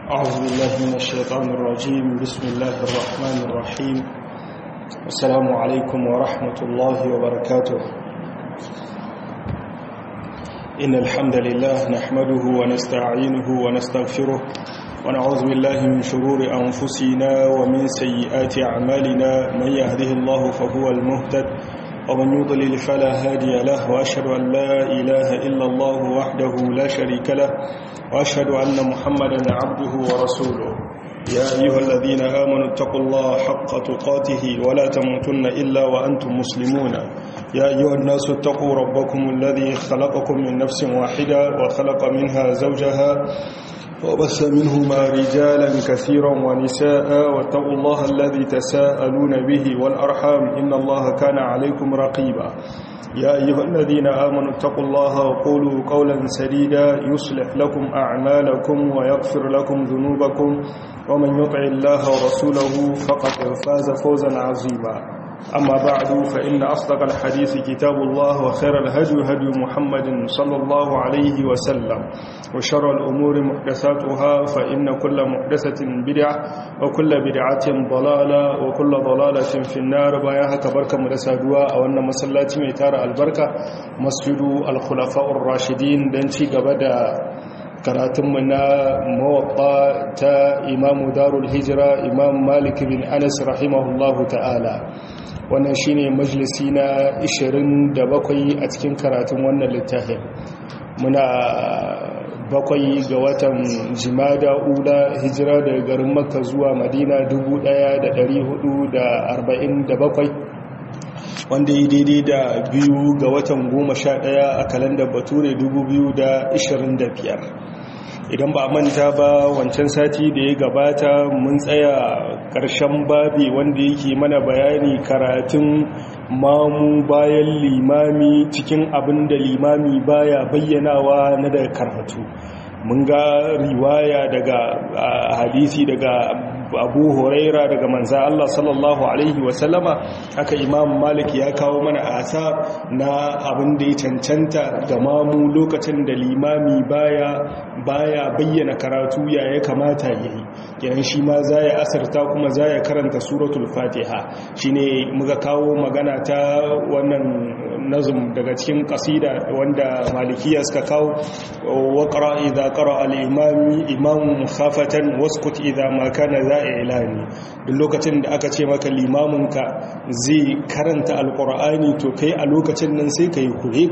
أعوذ بالله من الشيطان الرجيم بسم الله الرحمن الرحيم السلام عليكم ورحمة الله وبركاته إن الحمد لله نحمده ونستعينه ونستغفره ونعوذ بالله من شرور أنفسنا ومن سيئات أعمالنا من يهده الله فهو المهتد ومن يضلل فلا هادي له وأشهد أن لا إله إلا الله وحده لا شريك له وأشهد أن محمدا عبده ورسوله يا أيها الذين آمنوا اتقوا الله حق تقاته ولا تموتن إلا وأنتم مسلمون يا أيها الناس اتقوا ربكم الذي خلقكم من نفس واحدة وخلق منها زوجها وبث منهما رجالا كثيرا ونساء واتقوا الله الذي تساءلون به والأرحام إن الله كان عليكم رقيبا يا أيها الذين آمنوا اتقوا الله وقولوا قولا سديدا يصلح لكم أعمالكم ويغفر لكم ذنوبكم ومن يطع الله ورسوله فقد فاز فوزا عظيما أما بعد فإن أصدق الحديث كتاب الله وخير الهدي هدي محمد صلى الله عليه وسلم وشر الأمور محدثاتها فإن كل محدثة بدعة وكل بدعة ضلالة وكل ضلالة في النار باياها كبركة مدسادوا أو أن مسلات ميتار البركة مسجد الخلفاء الراشدين دنتي قبدا karatunmu na mawaɓa ta imamu darul hijira imam malik bin anas rahimahullahu ta'ala wannan shine majalisi na 27 a cikin karatun wannan littafin muna bakwai ga watan jimada ula hijira daga garin makka zuwa madina 1447 wanda yi daidai da biyu ga watan goma sha ɗaya a kalandar bature 2025 idan ba manta ba wancan sati da ya gabata mun tsaya ƙarshen babi wanda yake mana bayani karatun mamu bayan limami cikin abin da limami baya bayyanawa na da karatu mun ga riwaya daga hadisi daga abu huraira daga manza Allah sallallahu Alaihi wasallama haka imam malik ya kawo mana asar na abin da ya cancanta ga mamu lokacin da limami baya baya bayyana karatu ya ya kamata ya yi yayin shi ma za ya asarta kuma za ya karanta suratul fatiha shi ne muka kawo magana ta wannan nazum daga cikin kasida wanda malikiya suka kawo waƙara idha qara al-imami imam khafatan waskut idha ma kana za ilani duk lokacin da aka ce maka limaminka zai karanta alkur'ani to kai a lokacin nan sai ka yi kure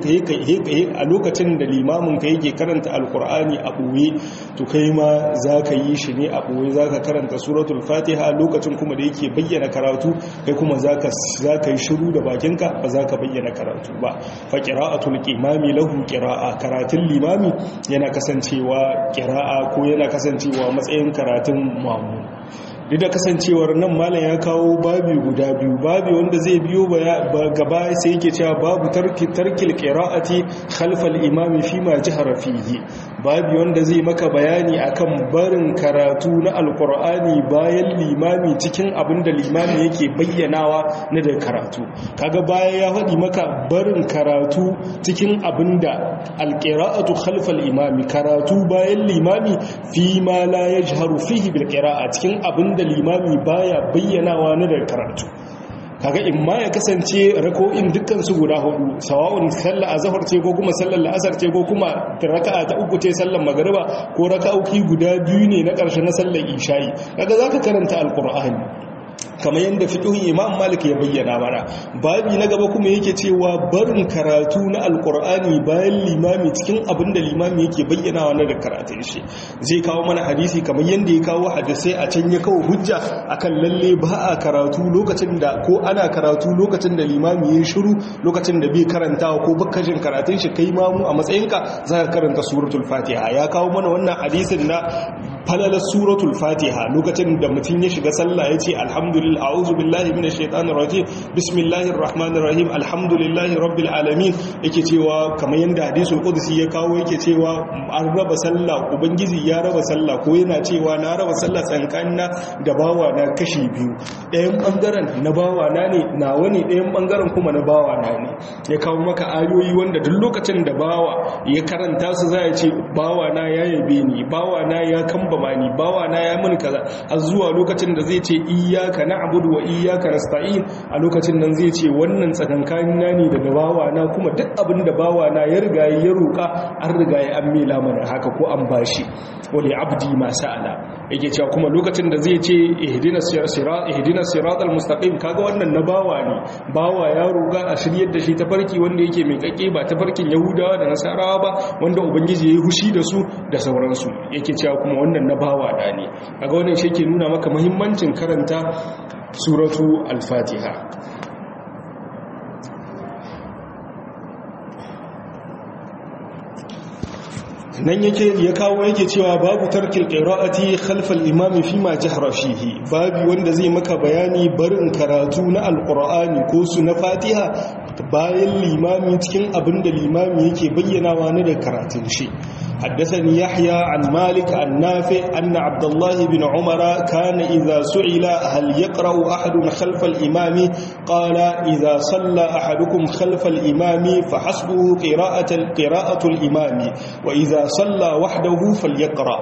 a lokacin da limaminka yake karanta alkur'ani a ɓoye to kai ma za ka yi shi ne a ɓoye za ka karanta suratul fatiha lokacin kuma da yake bayyana karatu kai kuma za ka yi shiru da bakinka ba za ka bayyana karatu ba fa qira'atul imami lahu qira'a karatun limami yana kasancewa qira'a ko yana kasancewa matsayin karatun mamu duk da kasancewar nan malam ya kawo babi guda biyu babi wanda zai biyo gaba sai yake cewa babu tarkil qira'ati khalfal imami fi ma jahara fihi babi wanda zai maka bayani akan barin karatu na alqur'ani bayan limami cikin abin da limami yake bayyanawa na da karatu kaga baya ya faɗi maka barin karatu cikin abin da alqira'atu khalfal imami karatu bayan limami fi ma la yajharu fihi bil qira'a cikin abin da limami baya bayyanawa na da karatu kaga in ma ya kasance rako'in dukkan su guda hudu sawa'un sallar azhar ce ko kuma sallar la'asar ce ko kuma raka'a ta uku ce sallar magriba ko raka'o'i guda biyu ne na ƙarshe na sallar isha'i kaga zaka karanta alqur'ani kamar yadda fiƙihun imam malik ya bayyana mana babi na gaba kuma yake cewa barin karatu na alkur'ani bayan limami cikin abin da limami yake bayyana wa da karatun shi zai kawo mana hadisi kamar yadda ya kawo hadisai a can ya kawo hujja akan lalle ba a karatu lokacin da ko ana karatu lokacin da limami ya shiru lokacin da bai karantawa ko bakkajin karatun shi kai mamu a matsayinka za ka karanta suratul fatiha ya kawo mana wannan hadisin na falalar suratul fatiha lokacin da mutum ya shiga sallah ya ce alhamdulillah a'udhu billahi minash shaitanir rajim bismillahir rahmanir rahim alhamdulillahi rabbil alamin yake cewa kamar yanda hadisul qudsi ya kawo yake cewa an raba sallah ubangiji ya raba sallah ko yana cewa na raba sallah tsankanina da bawa na kashi biyu ɗayan bangaren na bawa na ne nawa ne ɗayan bangaren kuma na bawa na ne ya kawo maka ayoyi wanda duk lokacin da bawa ya karanta su za ya ce bawa na ya yabe ni bawa na ya kamba kambama ni bawa na ya mun kaza har zuwa lokacin da zai ce iyyaka na'budu wa iyyaka nasta'in a lokacin nan zai ce wannan tsakankanin na ne daga bawa na kuma duk abin da bawa na ya riga ya roka an riga ya an mela mana haka ko an bashi wali abdi ma sa'ala yake cewa kuma lokacin da zai ce ihdinas sirat ihdinas siratal mustaqim kaga wannan na bawa ne bawa ya roga a shiryar da shi ta farki wanda yake mai kake ba ta farkin yahudawa da nasarawa ba wanda ubangiji yayi hushi da su da sauransu yake cewa kuma wannan na bawa da ne kaga wannan shi ke nuna maka muhimmancin karanta suratu al-fatiha nan yake ya kawo yake cewa babu tarkil qira'ati khalf al-imam fi ma jahra fihi babu wanda zai maka bayani barin karatu na alqur'ani ko su na fatiha bayan limami cikin abinda limami yake bayyanawa ne da karatun shi حدثني يحيى عن مالك عن نافع أن عبد الله بن عمر كان إذا سئل هل يقرأ أحد خلف الإمام قال إذا صلى أحدكم خلف الإمام فحسبه قراءة قراءة الإمام وإذا صلى وحده فليقرأ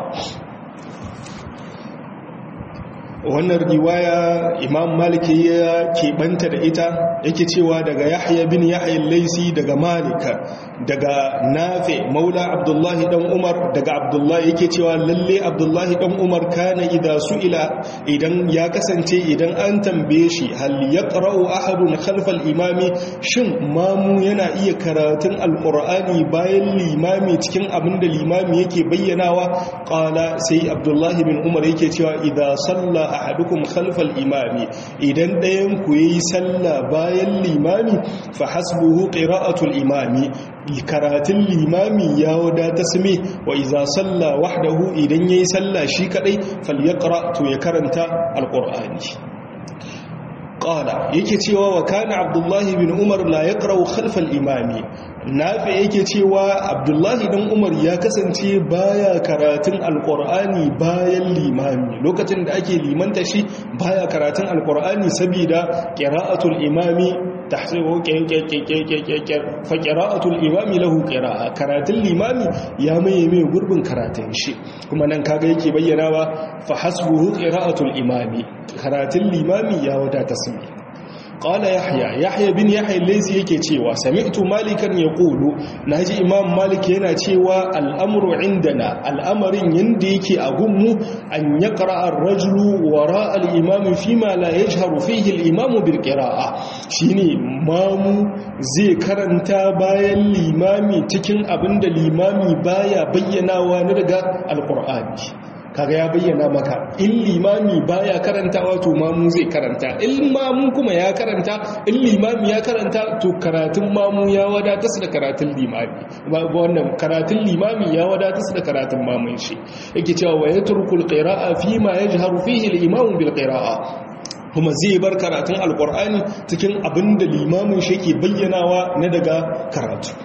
wannan riwaya imam malik ya keɓanta da ita yake cewa daga yahya bin yahya laisi daga malika daga nafe maula abdullahi dan umar daga abdullahi yake cewa lalle abdullahi dan umar kana idza su'ila idan ya kasance idan an tambaye shi hal yaqra'u ahadun khalfa al-imami shin mamu yana iya karatun alqur'ani bayan limami cikin abinda limami yake bayyanawa qala sai abdullahi bin umar yake cewa idza salla ahadukum khalfal imami idan ɗayan ku yayi sallah bayan limami fa hasbuhu qira'atul imami karatun limami ya wadata same wa iza salla wahdahu idan yayi sallah shi kadai falyaqra to ya karanta alqur'ani qala yake cewa wa kana abdullahi bin umar la yaqra khalfa al-imami nafi yake cewa abdullahi dan umar ya kasance baya karatun alqur'ani bayan limami lokacin da ake limanta shi baya karatun alqur'ani saboda qira'atul imami tahsibu fa qira'atul imami lahu qira'a karatun limami ya maye mai gurbin karatun shi kuma nan kaga yake bayyanawa fa hasbuhu qira'atul imami karatun limami ya wadata sami qala yahya yahya bin yahya laysi yake cewa sami'tu malikan yaqulu naji imam malik yana cewa al'amru indana al'amarin yanda yake a gunmu an yaqra ar-rajulu wara al-imam fima la yajharu fihi al-imam bil qira'a shine mamu zai karanta bayan limami cikin abinda limami baya bayyanawa na daga alqur'ani kaga ya bayyana maka in limami baya karanta wato mamu zai karanta in mamu kuma ya karanta in limami ya karanta to karatun mamu ya wadata su da karatun limami wannan karatun limami ya wadata su da karatun mamun shi yake cewa wa yatrukul qira'a fi ma yajharu fihi al-imam bil qira'a kuma zai bar karatun alqur'ani cikin abinda limamin shi ke bayyanawa na daga karatu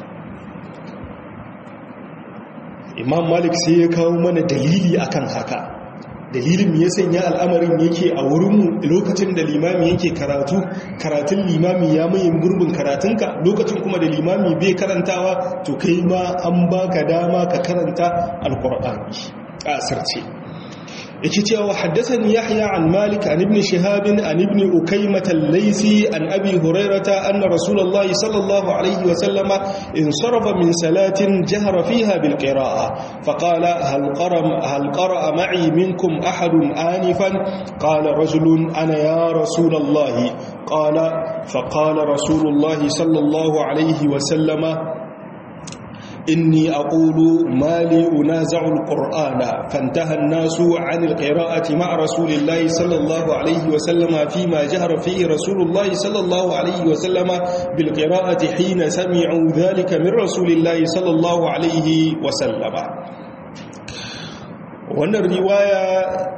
imam malik sai ya kawo mana dalili akan haka dalilin ya sanya al'amarin yake a wurinmu lokacin da limami yake karatu karatun limami ya maye gurbin karatunka lokacin kuma da limami bai karantawa to kai ma an baka dama ka karanta alkur'ani a asirce yake cewa haddathani yahya an malik an ibn shihab an ibn ukaymah al-laysi an abi hurairata anna rasulullah sallallahu alayhi wa sallama insarafa min salatin jahara fiha bil qira'a faqala hal qara hal qara ma'i minkum ahad anifan qala rajulun ana ya rasulullah qala faqala rasulullah sallallahu alayhi wa sallama إني أقول ما لي أنازع القرآن فانتهى الناس عن القراءة مع رسول الله صلى الله عليه وسلم فيما جهر فيه رسول الله صلى الله عليه وسلم بالقراءة حين سمعوا ذلك من رسول الله صلى الله عليه وسلم وأن الرواية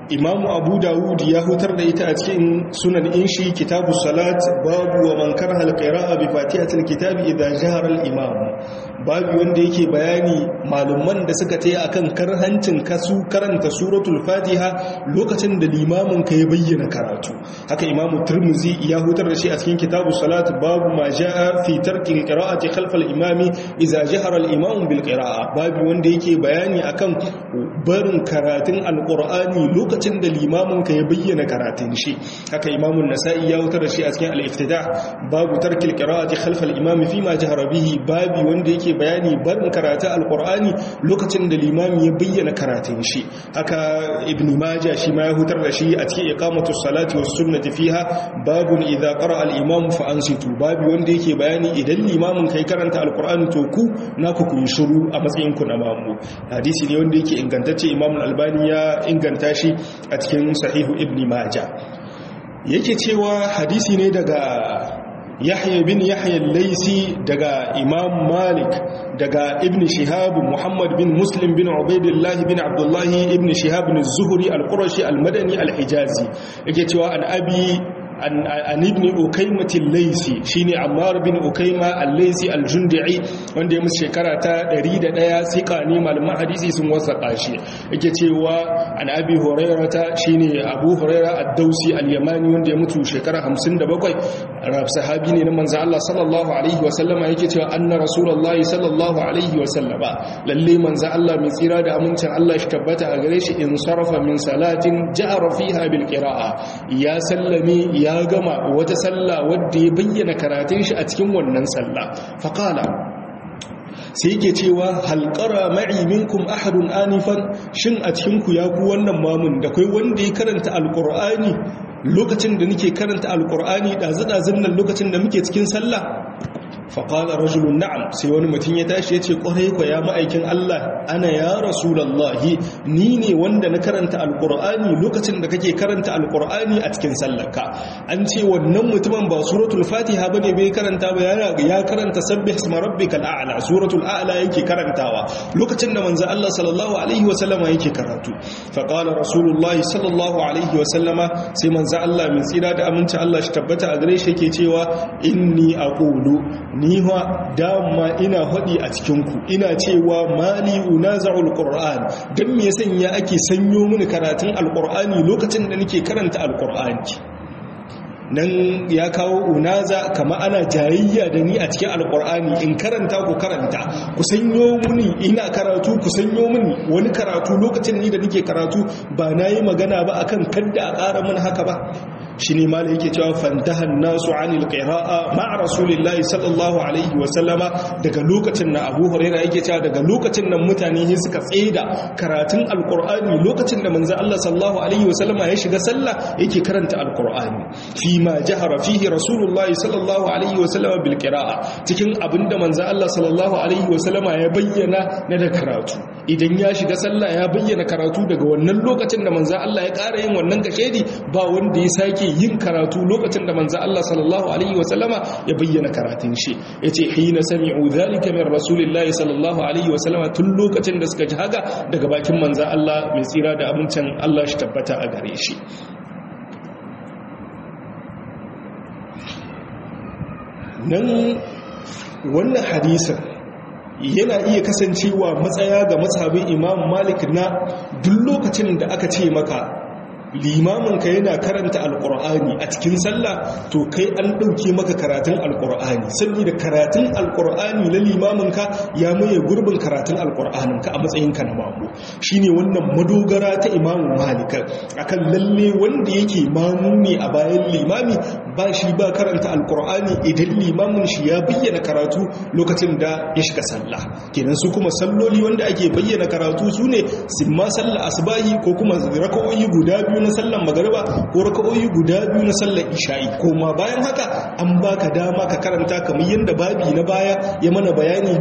imamu abu dawud ya hutar da ita a cikin sunan inshi kitabu salat babu wa man karha alqira'a bi fatihatil kitabi idza jahara al-imam babu wanda yake bayani malaman da suka tayi akan karhancin kasu karanta suratul fatiha lokacin da limamin ka ya bayyana karatu haka imamu tirmizi ya hutar da shi a cikin kitabu salat babu ma jaa fi tarki alqira'ati khalf al-imami idza jahara al-imam bil qira'a babu wanda yake bayani akan barin karatun alqur'ani lokacin da limamin ka ya bayyana karatun shi haka imamun nasa'i ya wutar da shi a cikin al-iftida babu tarkil qira'ati khalf al-imam fi ma jahara bihi babi wanda yake bayani barin karatun alqur'ani lokacin da limami ya bayyana karatun shi haka ibn majah shi ma ya hutar da shi a cikin iqamatu salati was sunnati fiha babun idza qara'a al-imam fa ansitu babi wanda yake bayani idan limamin kai karanta alqur'ani to ku naku ku yi shiru a matsayin ku na mamu hadisi ne wanda yake ingantacce imam al-albani ya inganta shi a cikin sahihu ibn majah yake cewa hadisi ne daga yahya bin yahya laisi daga imam malik daga ibn shihab muhammad bin muslim bin ubaidillah bin abdullah ibn shihab bin zuhri al-qurashi al-madani al-hijazi yake cewa an abi an ibn ukaimatin laisi shine ammar bin ukaima al-laisi al-jundi'i wanda ya musu shekara ta 101 sika ne malaman hadisi sun wasaka shi yake cewa an abi hurairata shine abu huraira ad-dausi al-yamani wanda ya mutu shekara 57 rab sahabi ne na manzo Allah sallallahu alaihi wa sallama yake cewa anna rasulullahi sallallahu alaihi wa sallama lalle manzo Allah mai tsira da amincin Allah shi tabbata a gare shi in sarafa min salatin ja'ara fiha bil qira'a ya sallami ya gama wata sallah wadda ya bayyana karatun shi a cikin wannan sallah faqala sai yake cewa halqara ma'i minkum ahadun anifan shin a cikin ku ya ku wannan mamun da kai wanda ya karanta alqur'ani lokacin da nake karanta alqur'ani dazu-dazun nan lokacin da muke cikin sallah faƙaɗa rajulun na'am sai wani mutum ya tashi ya ce ƙwarai kwa ya ma'aikin Allah ana ya rasulallahi ni ne wanda na karanta alƙur'ani lokacin da kake karanta alƙur'ani a cikin sallarka an ce wannan mutumin ba suratul fatiha ba ne bai karanta ba ya karanta sabbi isma rabbikal a'la suratul a'la yake karantawa lokacin da manzo Allah sallallahu alaihi wa sallama yake karatu faƙaɗa rasulullahi sallallahu alaihi wa sallama sai manzo Allah mai tsira da aminci Allah shi tabbata a gare shi yake cewa inni aqulu ni wa dama ina haɗi a cikinku ina cewa mali unaza'ul qur'an dan me sanya ake sanyo mini karatun alqur'ani lokacin da nake karanta alqur'ani nan ya kawo unaza kama ana jayayya da ni a cikin alkur'ani in karanta ku karanta ku sanyo muni ina karatu ku sanyo muni wani karatu lokacin ni da nake karatu ba na yi magana ba akan kadda a ƙara mun haka ba shi ne ma da yake cewa fantahan nasu anil qira'a ma'a rasulillahi sallallahu alaihi wa sallama daga lokacin na Abu Hurairah yake cewa daga lokacin nan mutane ne suka tsaida karatun alqur'ani lokacin da manzo Allah sallallahu alaihi wa sallama ya shiga sallah yake karanta alqur'ani fi ma jahara fihi rasulullahi sallallahu alaihi wa sallama bil qira'a cikin abinda manzo Allah sallallahu alaihi wa sallama ya bayyana na da karatu idan ya shiga sallah ya bayyana karatu daga wannan lokacin da manzo Allah ya ƙara yin wannan kashedi ba wanda ya sake yin karatu lokacin da manzo Allah sallallahu alaihi wasallama ya bayyana karatun shi yace hina sami'u dhalika min rasulillahi sallallahu alaihi wasallama tun lokacin da suka ji haka daga bakin manzo Allah mai tsira da abincin Allah shi tabbata a gare shi nan wannan hadisin yana iya kasancewa matsaya ga mazhabin imam malik na duk lokacin da aka ce maka limaminka yana karanta alkur'ani a cikin sallah to kai an ɗauke maka karatun alkur'ani saboda karatun alkur'ani na limaminka ya maye gurbin karatun alkur'aninka a matsayinka na mamu shine wannan madogara ta imamu malika akan lalle wanda yake mamu ne a bayan limami ba shi ba karanta alkur'ani idan limamin shi ya bayyana karatu lokacin da ya shiga sallah kenan su kuma salloli wanda ake bayyana karatu su ne simma sallah asbahi ko kuma raka'o'i guda biyu na sallan magariba ko raka'o'i guda biyu na sallar isha'i ko ma bayan haka an baka dama ka karanta kamar yadda babi na baya ya mana bayani ga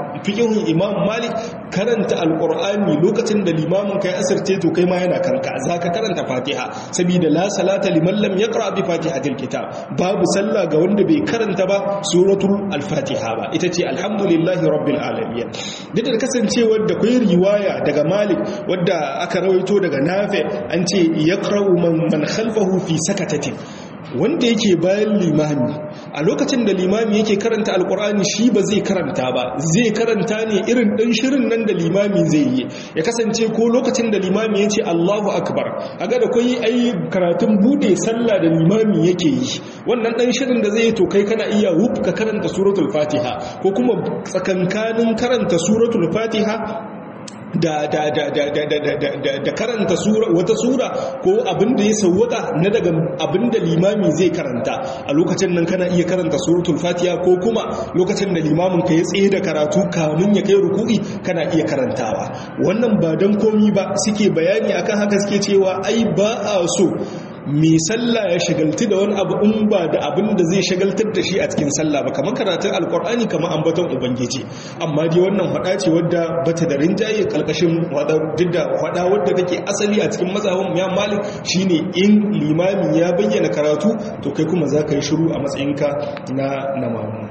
fiqhun imam malik karanta alqur'ani lokacin da limamin kai asirce to kai ma yana kanka zaka karanta fatiha saboda la salata liman lam yaqra bi fatihatil kitab babu sallah ga wanda bai karanta ba suratul al-fatiha ba ita ce alhamdulillahi rabbil alamin duk da kasancewar da kai riwaya daga malik wadda aka rawaito daga nafi an ce yaqra'u man man khalfahu fi sakatatin wanda yake bayan limami a lokacin da limami yake karanta alkur'ani shi ba zai karanta ba zai karanta ne irin ɗan shirin nan da limami zai yi ya kasance ko lokacin da limami ya ce allahu akbar a ga da kwai ai karatun bude sallah da limami yake yi wannan ɗan shirin da zai yi to kai kana iya wuf ka karanta suratul fatiha ko kuma tsakankanin karanta suratul fatiha da da da da da da da da da karanta sura wata sura ko abin da ya sawwaka na daga abin da limami zai karanta a lokacin nan kana iya karanta suratul fatiha ko kuma lokacin da limamin ka ya tsaye da karatu kamun ya kai ruku'i kana iya karantawa wannan ba dan komi ba suke bayani akan haka suke cewa ai ba a so mai sallah ya shagaltu da wani abu in ba da abin da zai shagaltar da shi a cikin sallah ba kamar karatun alkur'ani kamar ambaton ubangiji amma dai wannan hada ce wadda bata da rinjaye kalkashin duk da hada wadda take asali a cikin mazhabin ya malik shine in limami ya bayyana karatu to kai kuma za ka yi shiru a matsayinka na na mamu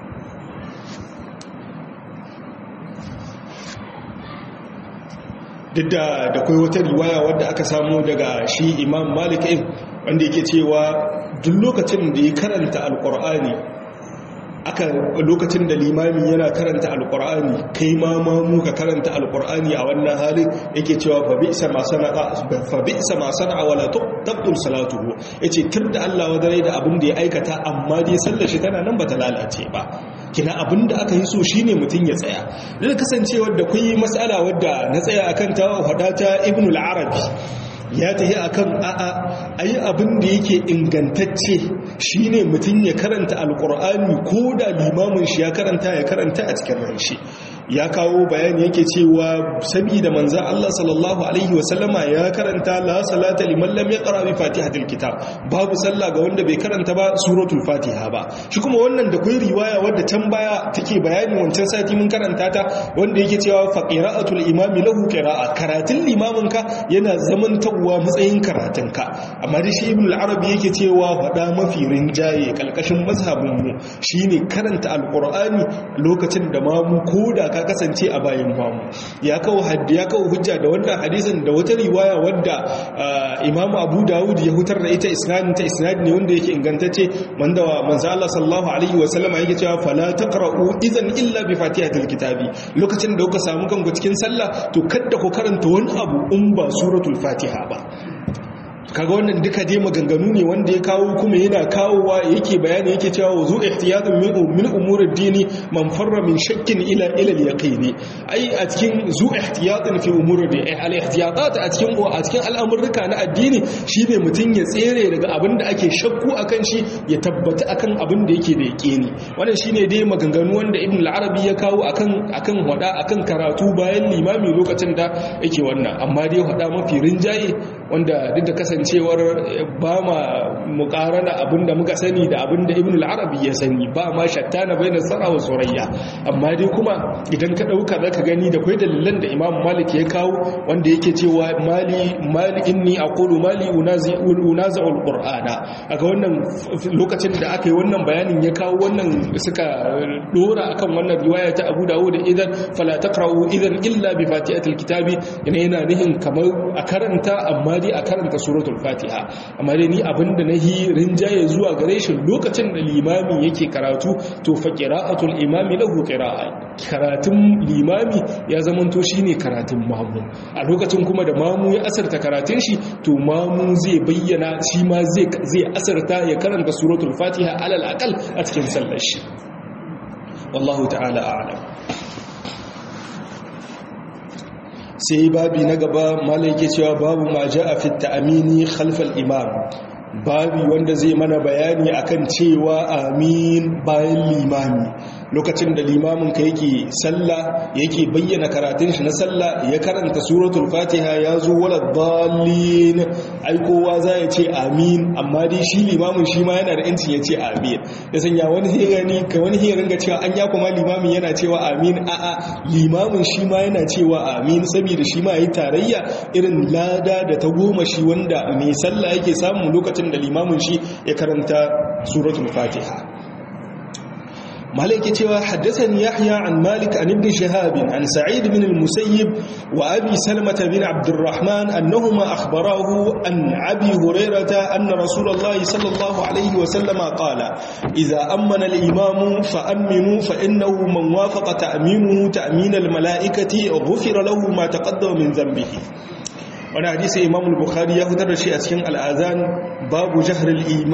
duk da da kai wata riwaya wadda aka samu daga shi imam malik wanda yake cewa duk lokacin da ya karanta alkur'ani aka lokacin da limami yana karanta alkur'ani kai ma mamu ka karanta alkur'ani a wannan halin yake cewa fa bi'sa ma sana'a fa bi'sa ma sana'a wala tabtul salatuhu yace da Allah wadare da abin da ya aikata amma dai sallar shi tana nan bata lalace ba kina abin da aka yi so shine mutun ya tsaya da kasancewar da kuyi mas'ala wadda na tsaya akan ta hada ta ibnu al-arabi ya tafi akan a'a ayi abin da yake ingantacce shine mutum ya karanta alkur'ani ko da limamin shi ya karanta ya karanta a cikin ranshi ya kawo bayani yake cewa saboda manzo Allah sallallahu alaihi wasallama ya karanta la salata liman lam yaqra bi fatihatil kitab babu sallah ga wanda bai karanta ba suratul fatiha ba shi kuma wannan da kai riwaya wadda can baya take bayani wancan sati mun karanta ta wanda yake cewa fa qira'atul imami lahu qira'a karatun limamin ka yana zamantawa matsayin karatun ka amma da shi ibn al-arabi yake cewa fada mafi rinjaye kalkashin mazhabin mu shine karanta alqur'ani lokacin da mamu koda ka kasance a bayan mamu ya kawo haddi ya kawo hujja da wannan hadisin da wata riwaya wadda imamu abu dawud ya hutar da ita isnadin ta isnad ne wanda yake ingantacce wanda manzo Allah sallallahu alaihi wa sallama yake cewa fala taqra'u idan illa bi fatihatil kitabi lokacin da kuka samu kanku cikin sallah to kada ku karanta wani abu in ba suratul fatiha ba kaga wannan duka dai maganganu ne wanda ya kawo kuma yana kawowa yake bayani yake cewa wuzu ihtiyatun min min umuri dini man farra min shakkin ila ila al-yaqini ai a cikin zu ihtiyatun fi umuri di al-ihtiyatat a cikin a cikin al'amurruka na addini shine mutun ya tsere daga abin da ake shakku akan shi ya tabbata akan abin da yake da yaqini wannan shine dai maganganu wanda ibn al-arabi ya kawo akan akan wada akan karatu bayan limami lokacin da yake wannan amma dai wada mafi rinjaye wanda duk da kasancewar ba ma mukarana abinda muka sani da abinda ibn al-arabi ya sani ba ma shattana bai nasara wa surayya amma dai kuma idan ka dauka zaka gani da kai dalilan da imam malik ya kawo wanda yake cewa mali mali inni aqulu mali unazi unazi al-qur'ana aga wannan lokacin da aka yi wannan bayanin ya kawo wannan suka dora akan wannan riwaya ta Abu Dawud idan fala taqra'u idan illa bi fatihatil kitabi yana yana nihin kamar a karanta amma dai a karanta suratul fatiha amma dai ni abinda nahi rinjaye zuwa gare shi lokacin da limami yake karatu to fa qira'atul imami lahu qira'a karatun limami ya zamanto shine karatun mamu a lokacin kuma da mamu ya asarta karatun shi to mamu zai bayyana shi ma zai zai asarta ya karanta suratul fatiha alal aqal a cikin sallar shi wallahu ta'ala a'lam sai babi na gaba malaike cewa babu ma ja'a fi ta'amini khalfal imam babi wanda zai mana bayani akan cewa amin bayan limami lokacin da limamin ka yake sallah yake bayyana karatun shi na sallah ya karanta suratul fatiha ya zo wala dallin ai kowa za ya ce amin amma dai shi limamin shi ma yana da yancin ya ce amin ya sanya wani hirani ka wani hirin ga cewa an ya kuma limamin yana cewa amin a'a limamin shi ma yana cewa amin saboda shi ma yi tarayya irin lada da ta goma shi wanda mai sallah yake samu lokacin da limamin shi ya karanta suratul fatiha مالك تيوا حدثني يحيى عن مالك عن ابن شهاب عن سعيد بن المسيب وأبي سلمة بن عبد الرحمن أنهما أخبراه عن أبي هريرة أن رسول الله صلى الله عليه وسلم قال إذا أمن الإمام فأمنوا فإنه من وافق تأمينه تأمين الملائكة غفر له ما تقدم من ذنبه wani hadisi imam al-bukhari ya fitar da shi a cikin al'azan babu jahar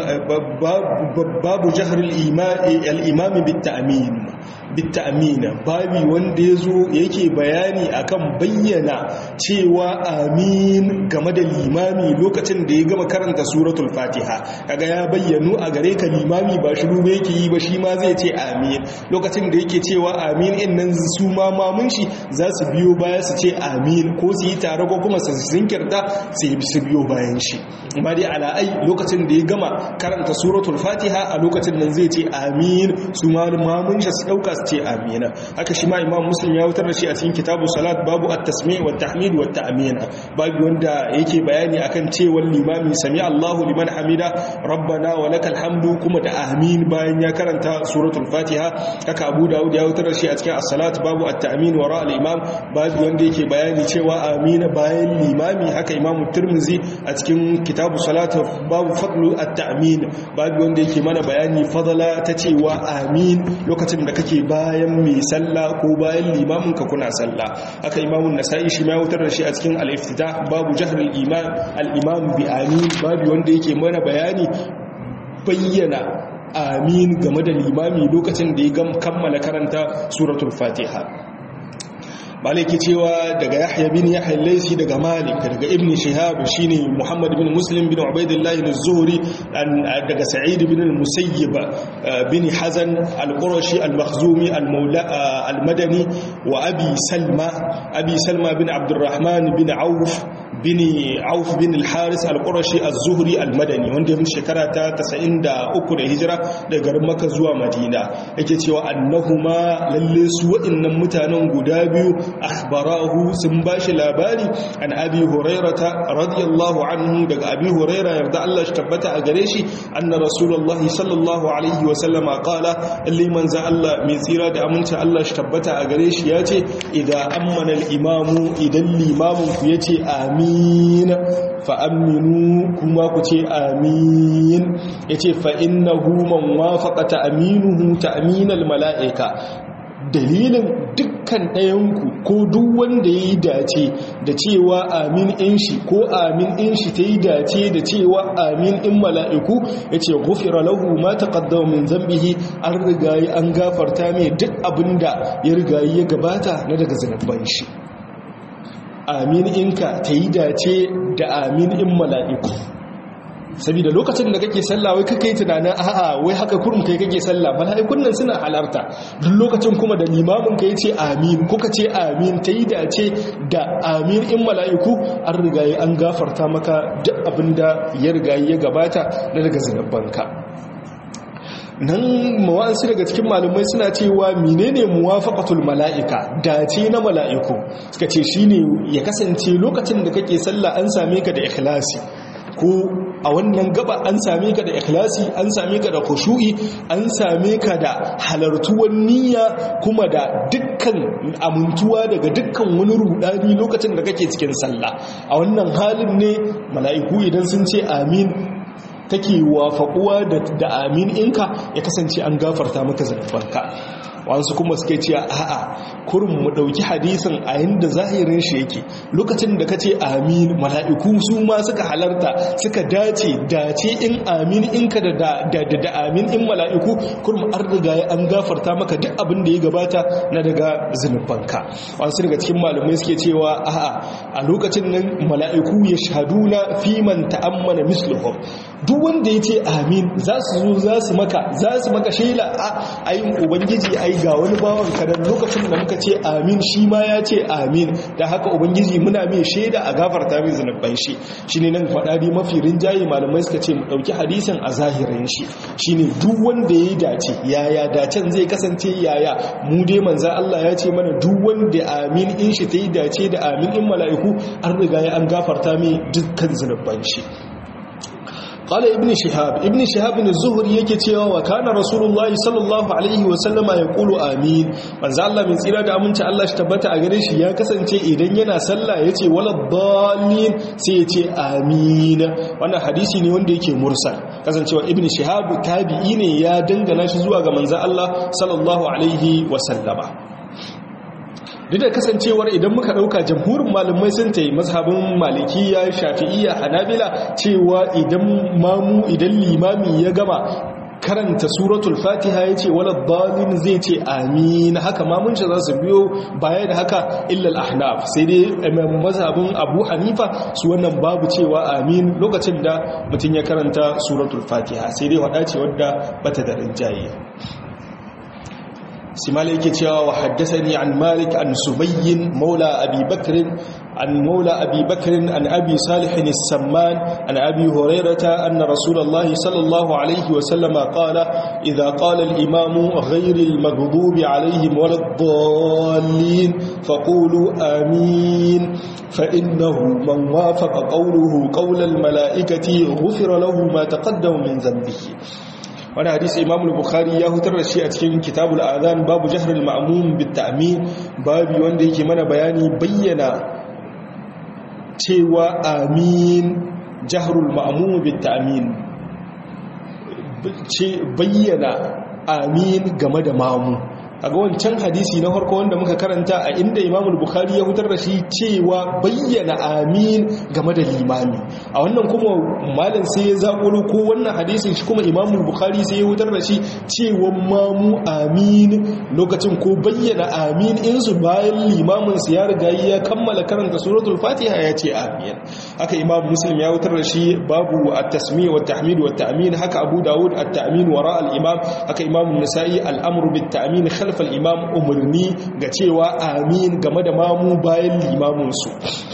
al-imam bit-ta'min bit-ta'min babi wanda yazo yake bayani akan bayyana cewa amin game da limami lokacin da ya gama karanta suratul fatiha kaga ya bayyanu a gare ka limami ba shiru ba yake yi ba shi ma zai ce amin lokacin da yake cewa amin in nan su ma mamun shi za su biyo baya su ce amin ko su yi tare ko kuma su zinkirta sai su biyo bayan shi amma dai ala'ai lokacin da ya gama karanta suratul fatiha a lokacin nan zai ce amin su ma mamun shi su dauka su ce amina haka shi ma imam muslim ya wutar da shi a cikin kitabu salat babu at-tasmi' wa tahmid wa ta'mina babu wanda yake bayani akan cewa limami sami Allahu liman hamida rabbana wa lakal hamdu kuma da amin bayan ya karanta suratul fatiha haka abu daud ya wutar da shi a cikin as-salat babu at-ta'min wa ra al-imam babu wanda yake bayani cewa amina bayan limami haka imamu tirmizi a cikin kitabu salatu babu fadlu at-ta'min babu wanda yake mana bayani fadala ta cewa amin lokacin da kake bayan mai sallah ko bayan limamin ka kuna sallah haka imamun nasa'i shi ma ya wutar da shi a cikin al-iftitah babu jahr al-imam al-imam bi amin babu wanda yake mana bayani bayyana amin game da limami lokacin da ya kammala karanta suratul fatiha maliki cewa daga yahya bin yahya laisi daga malik daga ibn shihab shine muhammad bin muslim bin ubaidillah bin zuhri daga sa'id bin al-musayyib bin hazan al-qurashi al-makhzumi al-maula al-madani wa abi salma abi salma bin abdurrahman bin auf bin auf bin al-haris al-qurashi az-zuhri al-madani wanda ya shekara ta 93 da hijira daga garin makka zuwa madina yake cewa annahuma lalle su wa'annan mutanen guda biyu akhbarahu sun bashi labari an abi hurairata radiyallahu anhu daga abi huraira yarda Allah shi tabbata a gare shi anna rasulullahi sallallahu alaihi wa sallama qala liman za Allah mai tsira da aminci Allah shi tabbata a gare shi yace idan ammana al-imamu idan limamin ku yace amin fa aminu kuma ku ce amin yace fa innahu man wafaqa ta'minuhu ta'minal mala'ika dalilin dukkan ɗayanku ko duk wanda ya yi dace da cewa amin in shi ko amin in shi ta yi dace da cewa amin in mala'iku ya ce gufira lahu ma taƙaddama min zambihi an rigayi an gafarta mai duk abin da ya rigayi ya gabata na daga zanabban shi amin inka ta yi dace da amin in mala'iku saboda lokacin da kake sallah wai kake tunanin a'a wai haka kurum kai kake sallah mala'ikun nan suna halarta duk lokacin kuma da limamin ka yace amin kuka ce amin ta yi dace da amin in mala'iku an rigaye an gafarta maka duk abinda ya rigaye ya gabata na daga zinabbanka nan mawa'ansu daga cikin malumai suna cewa menene muwafaqatul mala'ika dace na mala'iku suka ce shine ya kasance lokacin da kake sallah an same ka da ikhlasi ko a wannan gaba an same ka da ikhlasi an same ka da khushu'i an same ka da halartuwan niyya kuma da dukkan amintuwa daga dukkan wani rudani lokacin da kake cikin sallah a wannan halin ne mala'iku idan sun ce amin take wafaƙuwa da amin inka ya kasance an gafarta maka zanubanka wasu kuma suke ce a'a kurin mu dauki hadisin a yanda zahirin shi yake lokacin da kace amin mala'iku su ma suka halarta suka dace dace in amin in ka da da da amin in mala'iku kurum an riga ya an gafarta maka duk abin da ya gabata na daga zunubanka wasu daga cikin malamai suke cewa a'a a lokacin nan mala'iku ya shahaduna fi man ta'ammana misluhum duk wanda yace amin za su zo za su maka za su maka shela a ayin ubangiji ai ga wani bawan kadan lokacin da muka ce amin shi ma ya ce amin da haka ubangiji muna mai shaida a gafarta mai zunuban shi shine nan faɗa dai mafi rinjaye malamai suka ce mu ɗauki hadisin a zahirin shi shine duk wanda ya dace yaya dacen zai kasance yaya mu dai manzan Allah ya ce mana duk wanda amin in shi ta yi dace da amin in mala'iku an riga ya an gafarta mai dukkan zunuban shi قال ابن شهاب ابن شهاب الزهري yake cewa wa kana rasulullahi sallallahu alaihi wa sallama yaqulu amin manzo Allah min tsira da aminci Allah shi tabbata a gare shi ya kasance idan yana sallah yace wala dallin sai yace amin wannan hadisi ne wanda yake mursal kasancewa ibn shihab tabi'i ne ya dangana shi zuwa ga manzo Allah sallallahu alaihi wa sallama duk da kasancewar idan muka dauka jamhurin malamai sun ta yi mazhabin malikiya shafi'iyya hanabila cewa idan mamu idan limami ya gama karanta suratul fatiha ya ce wala dalin zai ce amin haka mamun shi za su biyo baya da haka illal ahnaf sai dai mazhabin abu hanifa su wannan babu cewa amin lokacin da mutum ya karanta suratul fatiha sai dai wada ce wadda bata da rinjaye سمالي كتيا وحدثني عن مالك عن سبي مولى أبي بكر عن مولى أبي بكر عن أبي صالح السمان عن أبي هريرة أن رسول الله صلى الله عليه وسلم قال إذا قال الإمام غير المغضوب عليهم ولا الضالين فقولوا آمين فإنه من وافق قوله قول الملائكة غفر له ما تقدم من ذنبه wani hadisi imam bukhari ya hutar da shi a cikin kitabul azan babu jahrul ma'mum bit ta'min babu wanda yake mana bayani bayyana cewa amin jahrul ma'mum bit ta'min ce bayyana amin game da mamu kaga wancan hadisi na farko wanda muka karanta a inda imamul bukhari ya hutar da shi cewa bayyana amin game da limami a wannan kuma malam sai ya zaƙoro ko wannan hadisin shi kuma imamul bukhari sai ya hutar da shi cewa mamu amin lokacin ko bayyana amin in su bayan limamin su ya riga ya kammala karanta suratul fatiha ya ce amin haka imam muslim ya hutar da shi babu at-tasmi' wa tahmid wa ta'min haka abu dawud at-ta'min wara al-imam haka imam an-nasa'i al-amru bit-ta'min khalfal imam umarni ga cewa amin game da mamu bayan limaminsu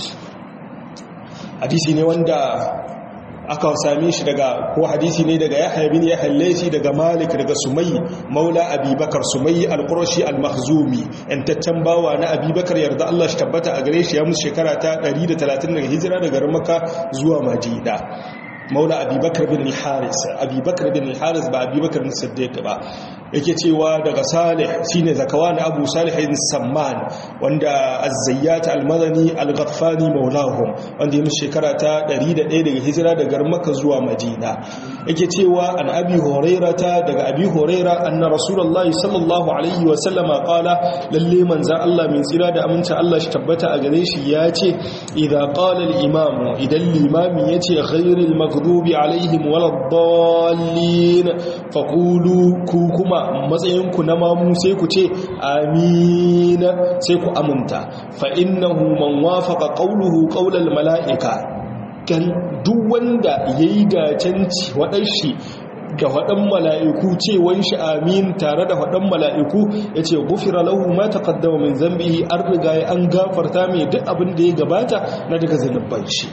hadisi ne wanda aka same shi daga ko hadisi ne daga yahya bin yahya laysi daga malik daga sumay maula abubakar sumay al-qurashi al-makhzumi yantaccen bawa na abubakar yarda Allah shi tabbata a gare shi ya musu shekara ta 130 daga hijira daga makka zuwa madina maula abubakar bin haris abubakar bin haris ba abubakar bin siddiq ba yake cewa daga salih shine zakawan abu salih ibn samman wanda az-zayyat al-madani al-ghaffani maulahum wanda yin shekara ta 101 daga hijira daga makka zuwa madina yake cewa an abi hurairata daga abi huraira anna rasulullahi sallallahu alaihi wa sallama qala lalle manzan Allah min tsira da aminci Allah shi tabbata a gare shi ya ce idza qala al-imam idan limami yace ghayril maghdubi alaihim waladdallin faqulu ku kuma matsayinku na mamu sai ku ce amina sai ku aminta fa innahu man wafaqa qawluhu qawlal mala'ika kan duk wanda yayi dacanci wadanshi da waɗan mala'iku cewan shi amin tare da waɗan mala'iku ya ce gufira lahu ma ta kaddama min zambihi an riga an gafarta mai duk abin da ya gabata na daga zanubban shi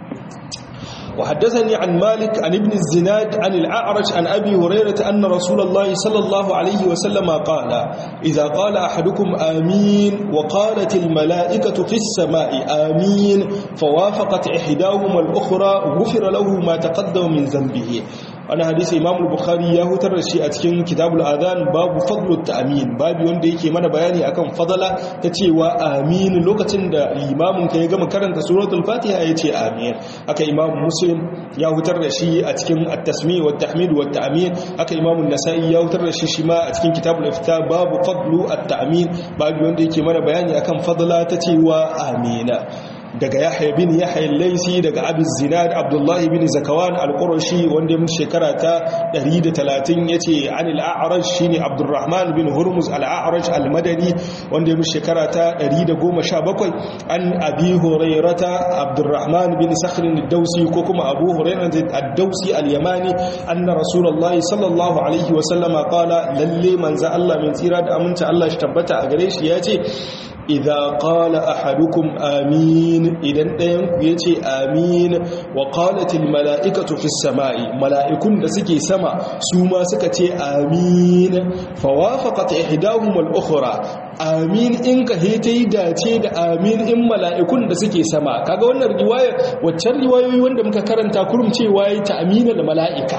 وحدثني عن مالك عن ابن الزناد عن الأعرج عن أبي هريرة أن رسول الله صلى الله عليه وسلم قال إذا قال أحدكم آمين وقالت الملائكة في السماء آمين فوافقت إحداهما الأخرى غفر له ما تقدم من ذنبه ana hadisi imam al-bukhari ya hutar da shi a cikin kitabul adhan babu fadlut ta'min babu wanda yake mana bayani akan fadala ta cewa amin lokacin da limamin ka ya gama karanta suratul fatiha ya ce amin haka imam muslim ya hutar da shi a cikin at-tasmi wa tahmid wa ta'min haka imam an-nasa'i ya hutar da shi shi ma a cikin kitabul ifta babu fadlu at-ta'min babu wanda yake mana bayani akan fadala ta cewa amina daga yahya bin yahya al-laisi daga abi zinad abdullahi bin zakawan al-qurashi wanda mun shekara ta 130 yace anil a'raj shine abdurrahman bin hurmuz al-a'raj al-madani wanda mun shekara ta 117 an abi hurairata abdurrahman bin sakhr ad-dawsi ko kuma abu hurairah ad-dawsi al-yamani anna rasulullahi sallallahu alaihi wa sallama qala lalle manzo Allah min tsira da aminta Allah shi tabbata a gare shi yace idza qala ahadukum amin idan ɗayan ku yace amin wa qalatil mala'ikatu fis sama'i mala'ikun da suke sama su ma suka ce amin fa wafaqat ihdahum al ukhra amin in ka he tayi dace da amin in mala'ikun da suke sama kaga wannan riwaya waccan riwayoyi wanda muka karanta kurum cewa yi ta'minal mala'ika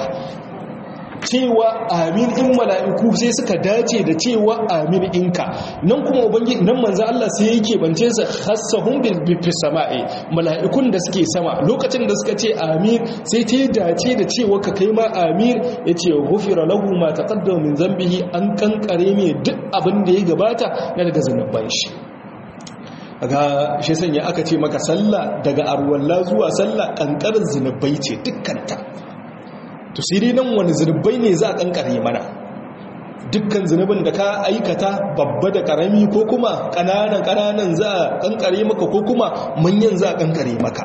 cewa amin in mala'iku sai suka dace da cewa amin inka nan kuma ubangiji nan manzo Allah sai yake bance sa khassahum bil sama'i mala'ikun da suke sama lokacin da suka ce amin sai ta dace da cewa ka kai ma amin yace ghufira lahu ma taqaddama min dhanbihi an kankare ne duk abin da ya gabata na daga zanuban shi ga shi sanya aka ce maka sallah daga arwalla zuwa sallah kankarin zinubai ce dukkanta to sai dai nan wani zunubai ne za a kankare mana dukkan zunubin da ka aikata babba da karami ko kuma kananan kananan za a kankare maka ko kuma manyan za a kankare maka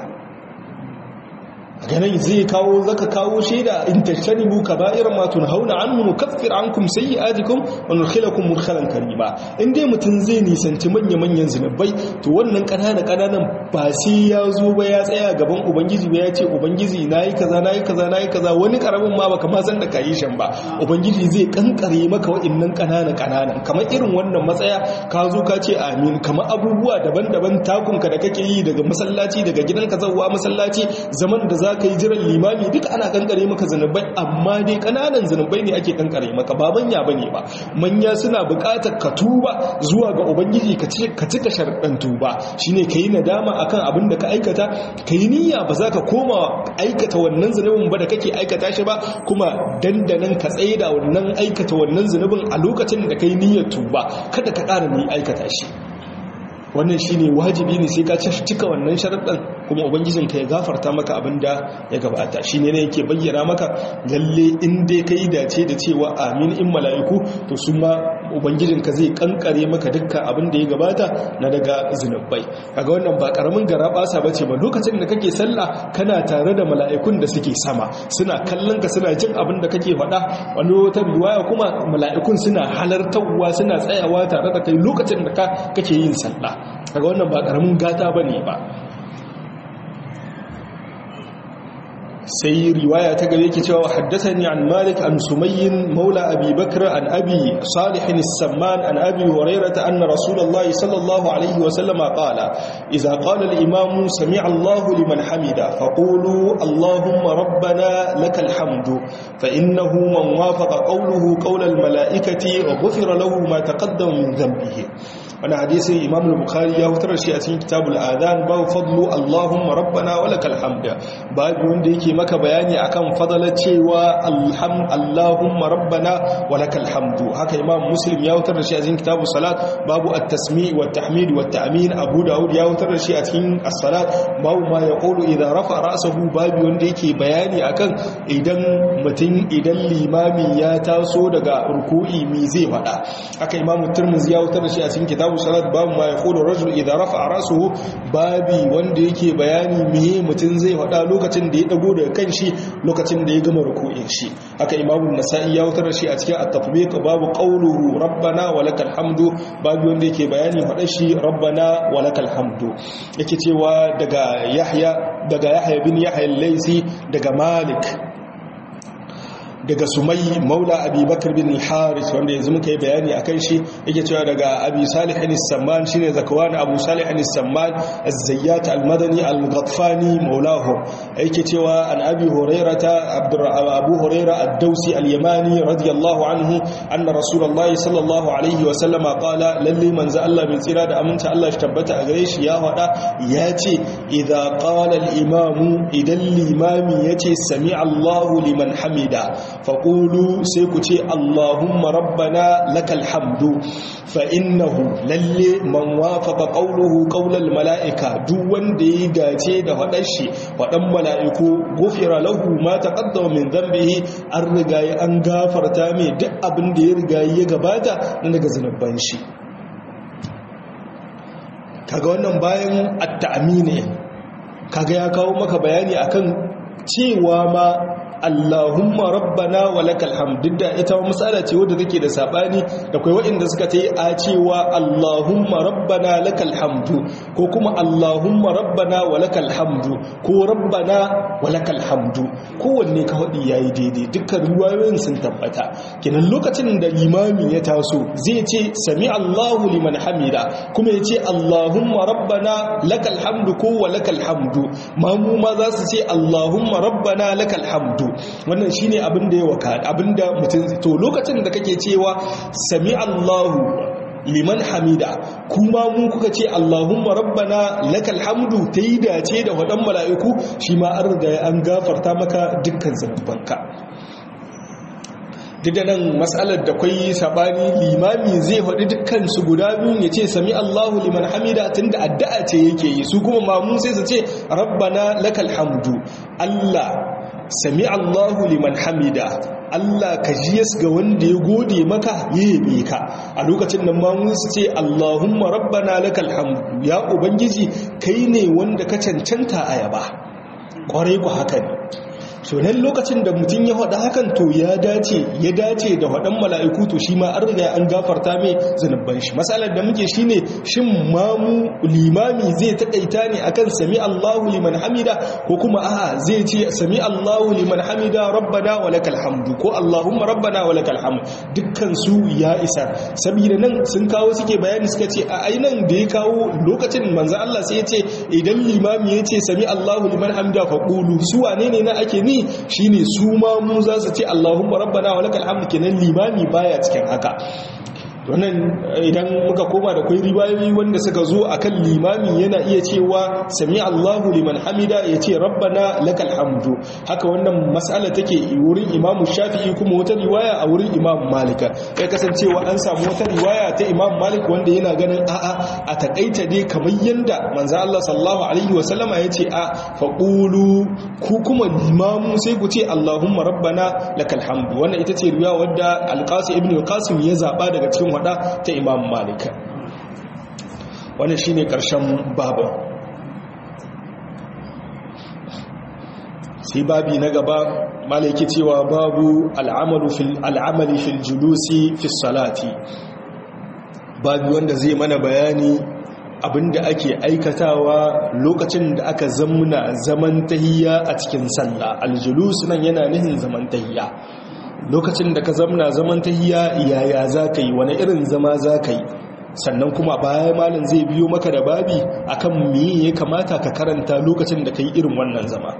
ganin zai kawo zaka kawo shaida in tashtanibu kaba'ir ma tunhauna anhu nukaffir ankum sayyi'atikum wa nudkhilakum mudkhalan karima in dai mutun zai nisanci manya manyan zinubai to wannan kanana kananan ba sai ya zo ba ya tsaya gaban ubangiji ba ya ce ubangiji nayi kaza nayi kaza nayi kaza wani karamin ma baka ma san da kayi shan ba ubangiji zai kankare maka wa'annan kanana kananan kamar irin wannan matsaya ka zo ka ce amin kamar abubuwa daban-daban takunka da kake yi daga masallaci daga gidanka zawwa masallaci zaman da za ka yi jiran limami duk ana kankare maka zanubai amma dai kananan zanubai ne ake kankare maka ba manya bane ba manya suna buƙatar ka tuba zuwa ga ubangiji ka cika sharɗan tuba shine ka yi nadama akan abin da ka aikata ka yi niyya ba za ka koma aikata wannan zunubin ba da kake aikata shi ba kuma dandanan ka tsaye da wannan aikata wannan zunubin a lokacin da ka yi niyyar tuba kada ka ƙara ni aikata shi wannan shine wajibi ne sai ka cika wannan sharaɗin kuma ubangijinka ya gafarta maka abin da ya gabata shine ne yake bayyana maka lalle in dai kai dace da cewa amin in mala'iku to su ma ubangijinka zai kankare maka dukkan abin da ya gabata na daga zinubai kaga wannan ba karamin garabasa bace ba lokacin da kake sallah kana tare da mala'ikun da suke sama suna kallon ka suna jin abin da kake faɗa wani wata riwaya kuma mala'ikun suna halartarwa suna tsayawa tare da kai lokacin da kake yin sallah kaga wannan ba karamin gata bane ba sai riwaya ta gare yake cewa haddathani an malik an sumayyin maula abi bakr an abi salih as-samman an abi hurairah anna rasulullahi sallallahu alaihi wa sallama qala idza qala al-imam sami'a allah liman hamida faqulu allahumma rabbana lakal hamdu fa innahu man wafaqa qawluhu qawla al-mala'ikati wa ghufira lahu ma taqaddama min dhanbihi wani hadisi imam al-bukhari ya fitar shi a cikin kitabul adhan babu fadlu allahumma rabbana wa lakal hamd babu wanda yake maka bayani akan fadalar cewa alham allahumma rabbana wa lakal hamdu haka imam muslim ya fitar shi a cikin kitabus salat babu at-tasmi' wa at-tahmid wa at-ta'min abu daud ya fitar shi a cikin as-salat babu ma yaqulu idha rafa ra'sahu babu wanda yake bayani akan idan mutum idan limami ya taso daga ruku'i mi zai fada haka imam tirmidhi ya fitar shi a cikin kitab kitabu salat babu ma yaqulu rajul idza rafa'a ra'suhu babi wanda yake bayani meye mutun zai faɗa lokacin da ya dago daga kanshi lokacin da ya gama ruku'in shi haka imamu nasa'i ya wutar shi a cikin at-tatbiq babu qawluhu rabbana wa lakal hamdu babu wanda yake bayani faɗa shi rabbana wa lakal hamdu yake cewa daga yahya daga yahya bin yahya al-laysi daga malik daga sumai maula abi bakar bin al-haris wanda yanzu muka yi bayani akan shi yake cewa daga abi salih al-samman shine zakwan abu salih al-samman az-zayyat al-madani al-ghatfani maulahu yake cewa an abi hurairata abu huraira ad-dausi al-yamani radiyallahu anhu anna rasulullahi sallallahu alaihi wa sallam qala lalli manzo Allah bin tsira da aminta Allah shi tabbata a gare shi ya faɗa ya ce idza qala al-imamu idan limami yace sami Allahu liman hamida faqulu sai ku ce allahumma rabbana lakal hamdu fa innahu lalle man wafaqa qawluhu qawlal mala'ika duk wanda ya dace da faɗar shi faɗan mala'iku gufira lahu ma taqaddama min dhanbihi an riga an gafarta mai duk abin da ya riga ya gabata na daga zanubban shi kaga wannan bayan at-ta'mini kaga ya kawo maka bayani akan cewa ma Allahumma rabbana wa lakal hamd da ita mas'ala ce wadda take da sabani da kai waɗanda suka ta yi a cewa Allahumma rabbana lakal hamdu ko kuma Allahumma rabbana wa lakal hamdu ko rabbana wa lakal hamdu kowanne ka faɗi yayi daidai dukkan ruwayoyin sun tabbata kenan lokacin da limami ya taso zai ce sami Allahu liman hamida kuma ya ce Allahumma rabbana lakal hamdu ko wa lakal hamdu mamu ma za su ce Allahumma rabbana lakal hamdu wannan shine abin da ya waka abin da mutum to lokacin da kake cewa sami Allahu liman hamida kuma mun kuka ce Allahumma rabbana lakal hamdu ta yi dace da wadan mala'iku shi ma an riga an gafarta maka dukkan zanubanka duk da nan matsalar da kwai sabani limami zai faɗi dukkan su guda biyu ya ce sami Allahu liman hamida tunda addu'a ce yake yi su kuma mamun sai su ce rabbana lakal hamdu Allah sami Allahu liman hamida Allah ka jiyas ga wanda ya gode maka ya yabe ka a lokacin nan ma mun ce Allahumma rabbana lakal hamdu ya ubangiji kai ne wanda ka cancanta a yaba kwarai ku haka ne so nan lokacin da mutum ya faɗa hakan to ya dace ya dace da waɗan mala'iku to shi ma an riga an gafarta mai zanubban shi matsalar da muke shine shin mamu limami zai taƙaita ne akan sami Allahu liman hamida ko kuma a'a zai ce sami Allahu liman hamida rabbana wa lakal hamdu ko Allahumma rabbana wa lakal hamd dukkan su ya isa saboda nan sun kawo suke bayani suka ce a ainan da ya kawo lokacin manzo Allah sai ya ce idan limami ya ce sami Allahu liman hamida fa qulu su wane ne na ake ni shine su ma mu za su ce Allahumma rabbana wa lakal hamdu kenan limami baya cikin haka wannan idan muka koma da kwai ribayoyi wanda suka zo akan limami yana iya cewa sami Allahu liman hamida ya ce rabbana lakal hamdu haka wannan mas'ala take wurin imamu shafi'i kuma wata riwaya a wurin imamu malika ya kasancewa an samu wata riwaya ta imamu malik wanda yana ganin a'a a takaita dai kamar yanda manzo Allah sallallahu alaihi wa sallama ya ce a faqulu ku kuma limamu sai ku ce Allahumma rabbana lakal hamdu wannan ita ce riwaya wadda al-qasim ibn al-qasim ya zaba daga cikin wada ta imam malik wannan shine karshen babu sai babi na gaba malaki cewa babu al'amalu fil al'amali fil julusi fi salati babu wanda zai mana bayani abinda ake aikatawa lokacin da aka zamuna zaman tahiyya a cikin sallah aljulus nan yana nihin zaman tahiyya lokacin da ka zamna zaman tahiyya yaya zaka yi wani irin zama zaka yi sannan kuma baya malin zai biyo maka da babi akan me ya kamata ka karanta lokacin da kai irin wannan zama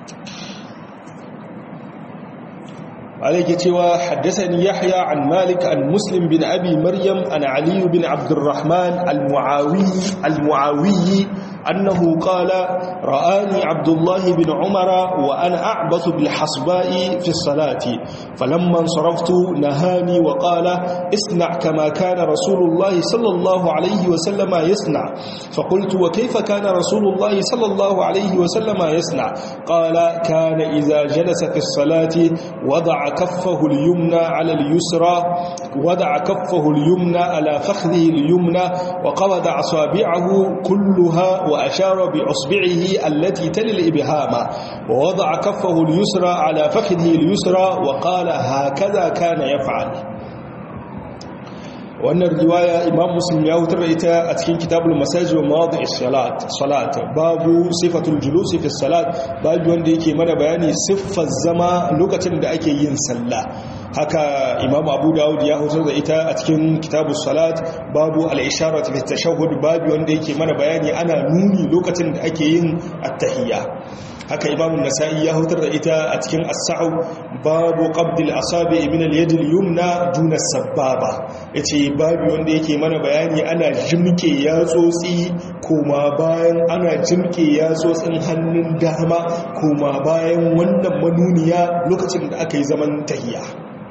عليك توا حدثني يحيى عن مالك عن مسلم بن أبي مريم عن علي بن عبد الرحمن المعاوي المعاوي أنه قال رآني عبد الله بن عمر وأنا أعبث بالحصباء في الصلاة فلما انصرفت نهاني وقال اصنع كما كان رسول الله صلى الله عليه وسلم يصنع فقلت وكيف كان رسول الله صلى الله عليه وسلم يصنع قال كان إذا جلس في الصلاة وضع كفه اليمنى على اليسرى وضع كفه اليمنى على فخذه اليمنى وقبض أصابعه كلها وأشار بأصبعه التي تلي الإبهام ووضع كفه اليسرى على فخذه اليسرى وقال هكذا كان يفعل wannan riwaya imam muslim ya wutar da ita a cikin kitabul masajid wa mawadi salat salat babu sifatul julusi fi salat babu wanda yake mana bayani siffar zama lokacin da ake yin sallah haka imam abu dawud ya hutar da ita a cikin kitabu salat babu al-isharat fi tashahhud babu wanda yake mana bayani ana nuni lokacin da ake yin at-tahiyya haka imam nasa'i ya hutar da ita a cikin as-sa'u babu qabd al-asabi min al-yad al-yumna duna as-sababa yace babu wanda yake mana bayani ana jimke yatsotsi kuma bayan ana jimke yatsotsin hannun dama kuma bayan wannan manuniya lokacin da aka yi zaman tahiyya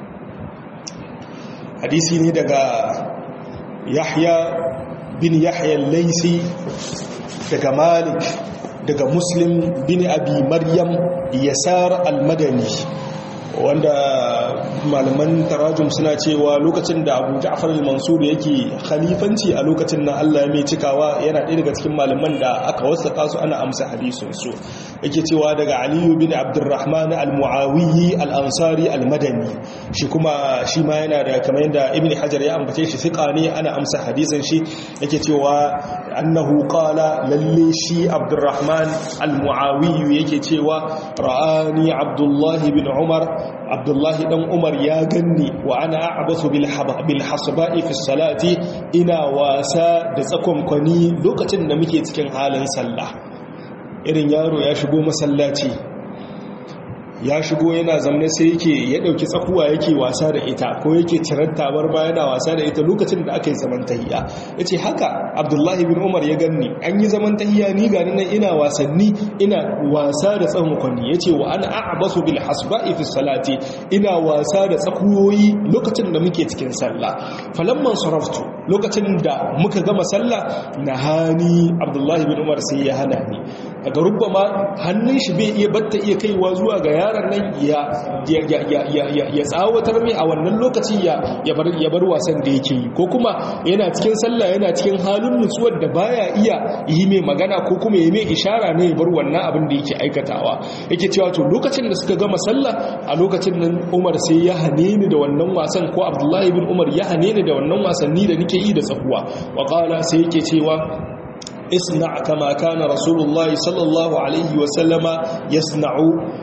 hadisi ne daga yahya bin yahya al-laisi daga malik daga muslim bin abi maryam yasar al-madani wanda malaman tarajum suna cewa lokacin da abu ja'far al-mansur yake khalifanci a lokacin nan Allah mai cikawa yana ɗaya daga cikin malaman da aka wasaka su ana amsa hadisin su yake cewa daga aliyu bin abdurrahman al-muawiyi al-ansari al-madani shi kuma shi ma yana da kamar yadda ibn hajar ya ambace shi fiqa ne ana amsa hadisin shi yake cewa annahu qala lalle shi abdurrahman al-muawiyi yake cewa ra'ani abdullahi bin umar abdullahi dan umar ya ganni wa ana a'basu bil bil hasba'i fi salati ina wasa da tsakonkwani lokacin da muke cikin halin sallah irin yaro ya shigo masallaci ya shigo yana zamne sai yake ya dauki tsakuwa yake wasa da ita ko yake cirar tabar baya yana wasa da ita lokacin da aka yi zaman tahiya yace haka abdullahi bin umar ya ganni an yi zaman tahiya ni ga nan ina wasanni ina wasa da tsawon kwanni yace wa ana a'basu bil hasba'i fi salati ina wasa da tsakuyoyi lokacin da muke cikin sallah falamman saraftu lokacin da muka gama sallah nahani abdullahi bin umar sai ya hana ni daga rubama hannun shi bai iya batta iya kaiwa zuwa ga yaron nan ya tsawatar mai a wannan lokaci ya bar wasan da yake yi ko kuma yana cikin sallah yana cikin halin nutsuwar da baya iya yi mai magana ko kuma ya mai ishara ne ya bar wannan abin da yake aikatawa yake cewa to lokacin da suka gama sallah a lokacin nan umar sai ya hane ni da wannan wasan ko abdullahi bin umar ya hane ni da wannan wasanni da nake yi da tsakuwa wa sai yake cewa اصنع كما كان رسول الله صلى الله عليه وسلم يصنع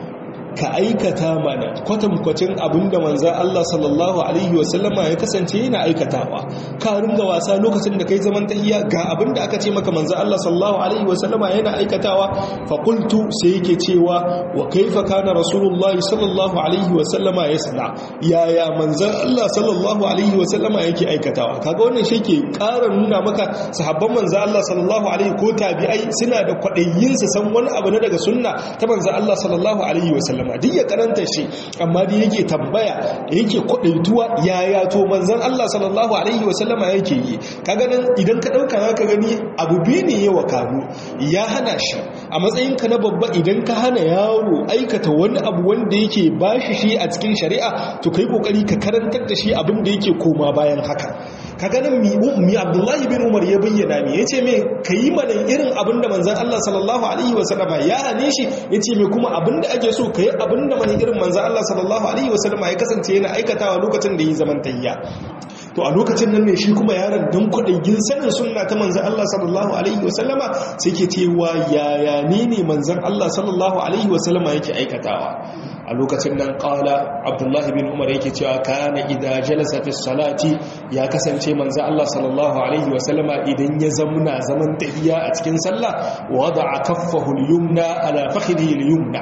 ka aikata mana kwatankwacin abinda manzan Allah sallallahu Alaihi wasallama ya kasance yana aikatawa ka ringa wasa lokacin da kai zaman tahiya ga abinda aka ce maka manzan Allah sallallahu Alaihi wasallama yana aikatawa faƙultu sai yake cewa wa kaifa kana rasulullah sallallahu Alaihi wasallama ya sana yaya manzan Allah sallallahu Alaihi wasallama yake aikatawa kaga wannan shi ke ƙara nuna maka sahabban manzan Allah sallallahu Alaihi ko tabi'ai suna da kwaɗayin su san wani abu na daga sunna ta manzan Allah sallallahu Alaihi wasallama sallama duk ya karanta shi amma da yake tambaya yake kwadaituwa yaya to manzon Allah sallallahu alaihi wasallama yake yi kaga nan idan ka dauka zaka gani abu biyu ne yawa kanu ya hana shi a matsayin ka na babba idan ka hana yaro aikata wani abu wanda yake bashi shi a cikin shari'a to kai kokari ka karantar da shi abin da yake koma bayan haka kaga nan mi ummi Abdullahi bin Umar ya bayyana me yace me kai mana irin abin da manzon Allah sallallahu alaihi wasallama ya hane shi yace me kuma abin da ake so kai abinda mai irin manzan Allah sallallahu Alaihi wasallama ya kasance yana aikatawa lokacin da yi zaman tayya to a lokacin nan ne shi kuma yaron don kwaɗayin sanin sunna ta manzan Allah sallallahu Alaihi wasallama sai ke cewa yaya ne ne manzan Allah sallallahu Alaihi wasallama yake aikatawa a lokacin nan ƙala abdullahi bin umar yake cewa kana idan jalasa fi salati ya kasance manzan Allah sallallahu Alaihi wasallama idan ya zamuna zaman tahiya a cikin sallah wada a kaffahu yumna ala fakhidhi yumna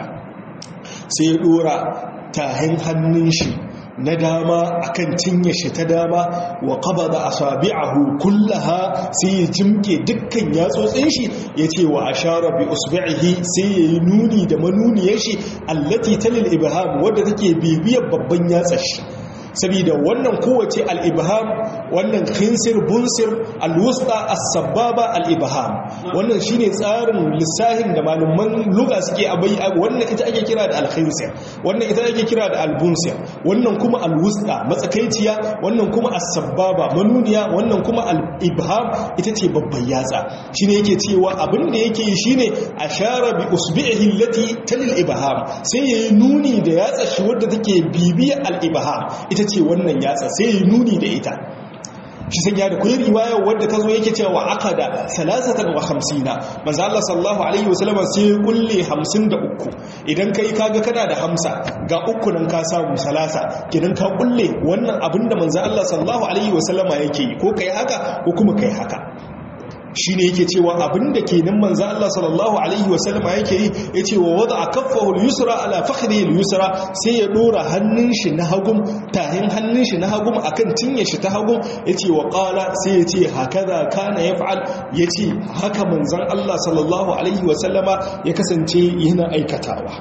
sai ya dora tahin hannun shi na dama akan cinye shi ta dama wa qabada asabi'ahu kullaha sai ya jimke dukkan yatsotsin shi yace wa ashara bi usbi'ihi sai yayi nuni da manuniyar shi allati talil ibham wadda take bibiyar babban yatsar shi saboda wannan kowace al-ibham wannan khinsir bunsir al-wusta as-sababa al-ibham wannan shine tsarin lissahin da malaman lugha suke abai wannan ita ake kira da al-khinsir wannan ita ake kira da al-bunsir wannan kuma al-wusta matsakaiciya wannan kuma as-sababa manuniya wannan kuma al-ibham ita ce babban yatsa shine yake cewa abin da yake yi shine ashara bi usbi'ihi allati talil ibham sai yayi nuni da yatsa shi wadda take bibiya al-ibham ita ce wannan yatsa sai yi nuni da ita shi sanya da kuyi riwaya wadda ta zo yake cewa aqada salasatan wa khamsina manzo Allah sallallahu alaihi wasallam sai ya kulle 53 idan kai kaga kana da hamsa ga uku nan ka samu salasa kidan ka kulle wannan abinda manzo Allah sallallahu alaihi wasallama yake yi ko kai haka ko kuma kai haka shi ne yake cewa abinda ke nan manza Allah sallallahu Alaihi wasallama yake yi ya ce wa wadda a kafahu yusra ala fakhri yusra sai ya dora hannun shi na hagun tahin hannun shi na hagun akan cinye shi ta hagun ya ce wa kala sai ya ce haka da kana ya fa'al ya ce haka manzan Allah sallallahu Alaihi wasallama ya kasance yana aikatawa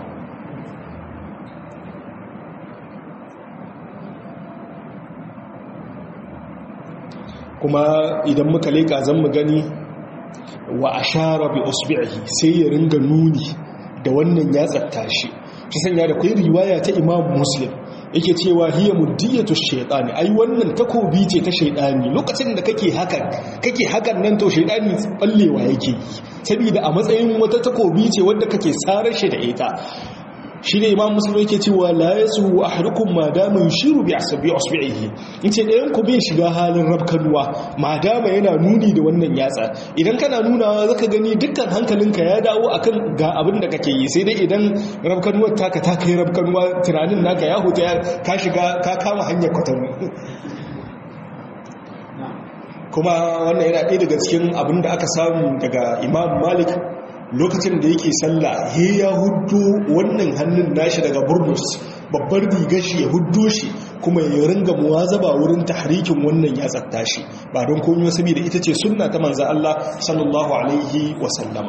kuma idan muka leka zan mu gani wa ashara bi usbi'ihi sai ya ringa nuni da wannan ya tsatta shi shi sanya da kai riwaya ta Imam Muslim yake cewa hiya muddiyatu shaytani ai wannan takobi ce ta shaytani lokacin da kake hakan kake hakan nan to shaytani ballewa yake saboda a matsayin wata takobi ce wanda kake sarar shi da ita shi ne imam musulmi yake cewa la yasu ahadukum ma dama yushiru bi asabi usbihi yace ɗayan ku bai shiga halin rabkanuwa ma dama yana nuni da wannan yatsa idan kana nunawa zaka gani dukkan hankalinka ya dawo akan ga abin da kake yi sai dai idan rabkanuwar taka ta kai rabkanuwa tunanin naka ya huta ka shiga ka kama hanyar kwatanu kuma wannan yana ɗaya daga cikin abin da aka samu daga imam malik lokacin da yake sallah he ya huddo wannan hannun nashi daga burnus babbar rigar shi ya huddo shi kuma ya ringa muwazaba wurin tahrikin wannan ya tsatta shi ba don komai saboda ita ce sunna ta manzo Allah sallallahu alaihi wa sallama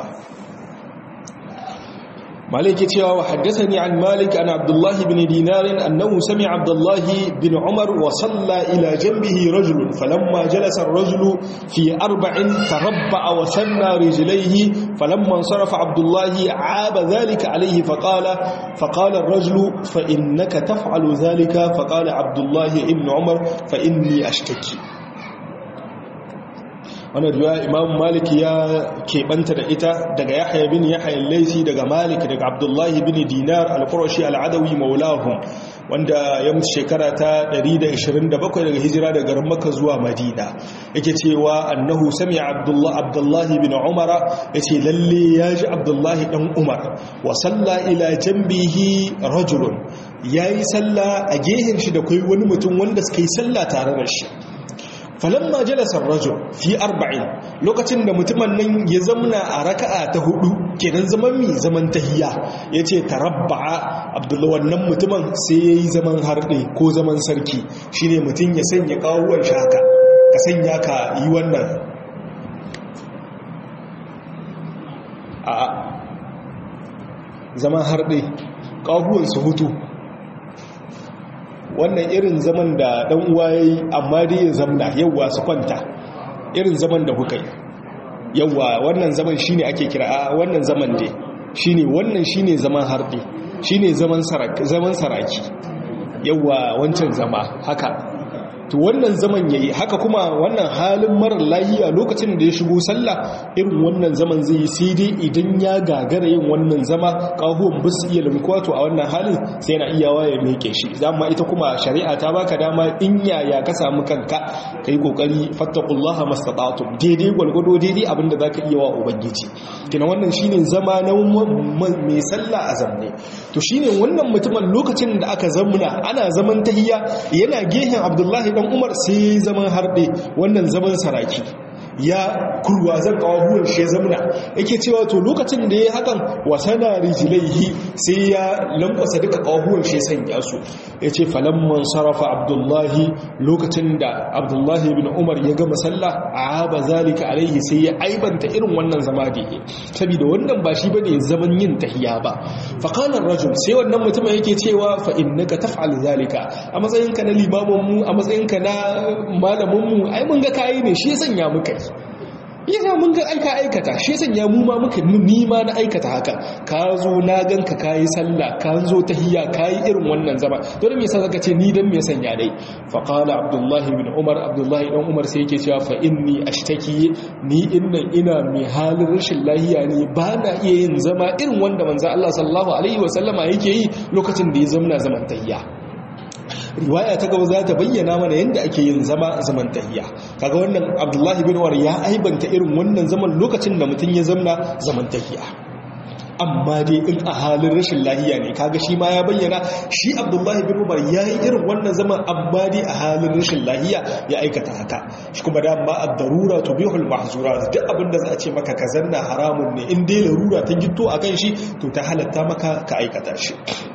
مالك يتيا وحدثني عن مالك عن عبد الله بن دينار أنه سمع عبد الله بن عمر وصلى إلى جنبه رجل فلما جلس الرجل في أربع تربع وثنى رجليه فلما انصرف عبد الله عاب ذلك عليه فقال فقال الرجل فإنك تفعل ذلك فقال عبد الله بن عمر فإني أشتكي wannan riwaya imam malik ya keɓanta da ita daga yahya bin yahya laisi daga malik daga abdullahi bin dinar al-qurashi al-adawi maulahum wanda ya mutu shekara ta 127 daga hijira daga garin makka zuwa madina yake cewa annahu sami abdullahi abdullahi bin umara yace lalle ya ji abdullahi dan umar wa salla ila jambihi rajulun yayi salla a gehen shi da kai wani mutum wanda suka yi salla tare da shi falamma jalasa rajul fi arba'in lokacin da mutumin nan ya zamna a raka'a ta hudu kenan zaman mi zaman tahiyya yace tarabba'a abdullahi wannan mutumin sai yayi zaman harde ko zaman sarki shine mutum ya sanya kawuwan shaka ka sanya ka yi wannan a zaman harde kawuwan su hutu wannan irin zaman da dan uwa yayi amma dai ya zamna yawa su kwanta irin zaman da kuka yi yawa wannan zaman shine ake kira a wannan zaman dai shine wannan shine zaman harbi shine zaman saraki zaman saraki yawa wancan zama haka to wannan zaman yayi haka kuma wannan halin marar lahiya lokacin da ya shigo sallah irin wannan zaman zai yi sai dai idan ya gagara yin wannan zama kahuwan ba su iya limkuwa to a wannan halin sai yana iyawa ya meke shi dama ita kuma shari'a ta baka dama in yaya ka samu kanka kai kokari fattaqullaha mastata'tum daidai gwalgwado daidai abinda zaka iya wa ubangiji kina wannan shine zama na mai sallah a zamne to shine wannan mutumin lokacin da aka zamuna ana zaman tahiyya yana gehen abdullahi dan umar sai zaman harɗe wannan zaman saraki ya kurwa zan kawo shi ya zamna yake cewa to lokacin da ya hakan wasana rijilaihi sai ya lankwasa duka kawo shi ya sanya su ya ce falamman sarrafa abdullahi lokacin da abdullahi bin umar ya gama sallah a ba zalika alaihi sai ya aibanta irin wannan zama da ya saboda wannan ba shi bane zaman yin tahiya ba faqalar rajul sai wannan mutumin yake cewa fa innaka taf'al zalika a matsayinka na limamin mu a matsayinka na malamin mu ai mun ga kai ne shi ya sanya muka yi yana mun ga aika aikata shi sanya mu ma muka ni ma na aikata haka ka zo na ganka kayi sallah ka zo tahiyya kayi irin wannan zama to me yasa zaka ce ni dan me sanya dai fa qala abdullahi bin umar abdullahi dan umar sai yake cewa fa inni ashtaki ni innan ina mai halin rashin lahiya ne ba na iya yin zama irin wanda manzo Allah sallallahu alaihi wasallama yake yi lokacin da ya zamna zaman tahiyya riwaya ta gaba za ta bayyana mana yadda ake yin zama zaman tahiya kaga wannan abdullahi bin umar ya aibanta irin wannan zaman lokacin da mutum ya zamna zaman tahiya amma dai in a halin rashin lahiya ne kaga shi ma ya bayyana shi abdullahi bin umar ya yi irin wannan zaman amma dai a halin rashin lahiya ya aikata haka shi kuma da ma a darura to bihul mahzura duk abin da za a ce maka ka zanna haramun ne in dai larura ta gito a kan shi to ta halatta maka ka aikata shi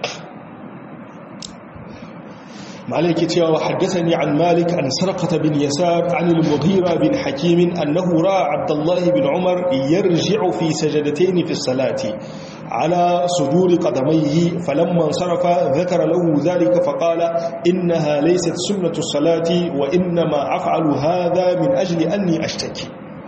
مالك تيا وحدثني عن مالك عن سرقة بن يسار عن المغيرة بن حكيم أنه رأى عبد الله بن عمر يرجع في سجدتين في الصلاة على صدور قدميه فلما انصرف ذكر له ذلك فقال إنها ليست سنة الصلاة وإنما أفعل هذا من أجل أني أشتكي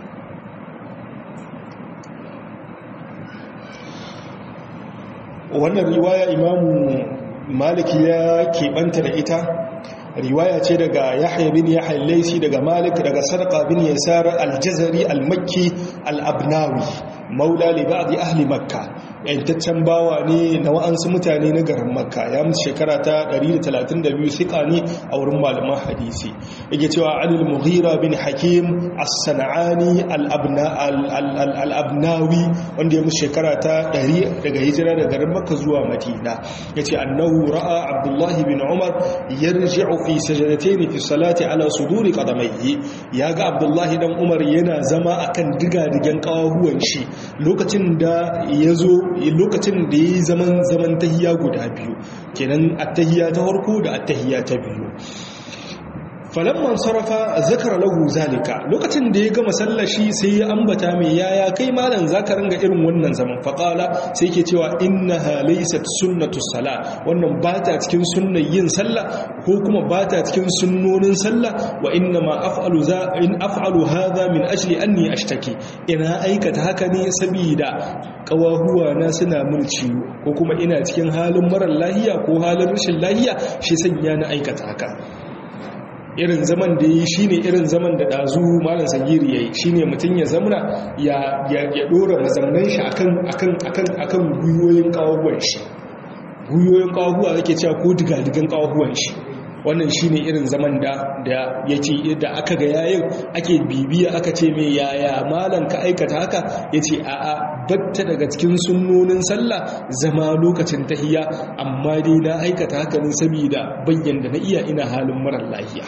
وأن الرواية إمام malik ya keɓanta da ita riwaya ce daga yahya bin yahya laisi daga malik daga sarqa bin yasar al-jazari al-makki al-abnawi maula li ba'di ahli makka yantaccen bawa ne na wa'ansu mutane na garin makka ya mutu shekara ta 132 sika ne a wurin malaman hadisi yake cewa anil mughira bin hakim as-sanani al-abnawi wanda ya mutu shekara ta 100 daga hijira daga garin makka zuwa madina yace annahu ra'a abdullahi bin umar yarji'u fi sajadatayn fi salati ala suduri qadamayhi yaga abdullahi dan umar yana zama akan diga-digen kawahuwan shi lokacin da yazo lokacin da yayi zaman zaman tahiyya guda biyu kenan at-tahiyya ta farko da at-tahiyya ta biyu falamman sarrafa zakara lahu zalika lokacin da ya gama sallashi sai ya ambata mai yaya kai malam zaka ringa irin wannan zaman faqala sai yake cewa innaha laysat sunnatu sala wannan ba ta cikin sunnar yin sallah ko kuma ba ta cikin sunnonin sallah wa inna ma af'alu za in af'alu hadha min ajli anni ashtaki ina aikata haka ne saboda kawahuwa na suna mun ciwo ko kuma ina cikin halin marar lahiya ko halin rashin lahiya shi sanya na aikata haka irin zaman da yi shi ne irin zaman da ɗazu malam sagiri ya yi shi ne mutum ya zamana ya ɗora mazaunan shi akan gwiwoyin ƙawahuwan shi gwiwoyin ƙawahuwa ake cewa ko digadigan ƙawahuwan shi wannan shi ne irin zaman da ya ce da aka ga yayin ake bibiya aka ce mai yaya malam ka aikata haka ya ce a'a batta daga cikin sunnonin sallah zama lokacin tahiya amma dai na aikata haka ne saboda bayyan da na iya ina halin marar lahiya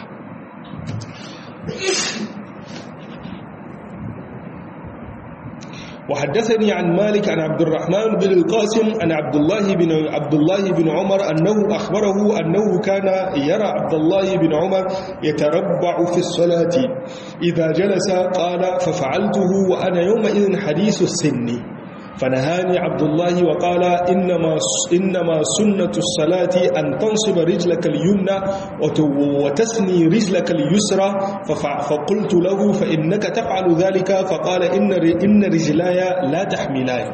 وحدثني عن مالك عن عبد الرحمن بن القاسم عن عبد الله بن عبد الله بن عمر انه اخبره انه كان يرى عبد الله بن عمر يتربع في الصلاه اذا جلس قال ففعلته وانا يومئذ حديث السن فنهاني عبد الله وقال إنما إنما سنة الصلاة أن تنصب رجلك اليمنى وتثني رجلك اليسرى فقلت له فإنك تفعل ذلك فقال إن إن رجلاي لا تحملان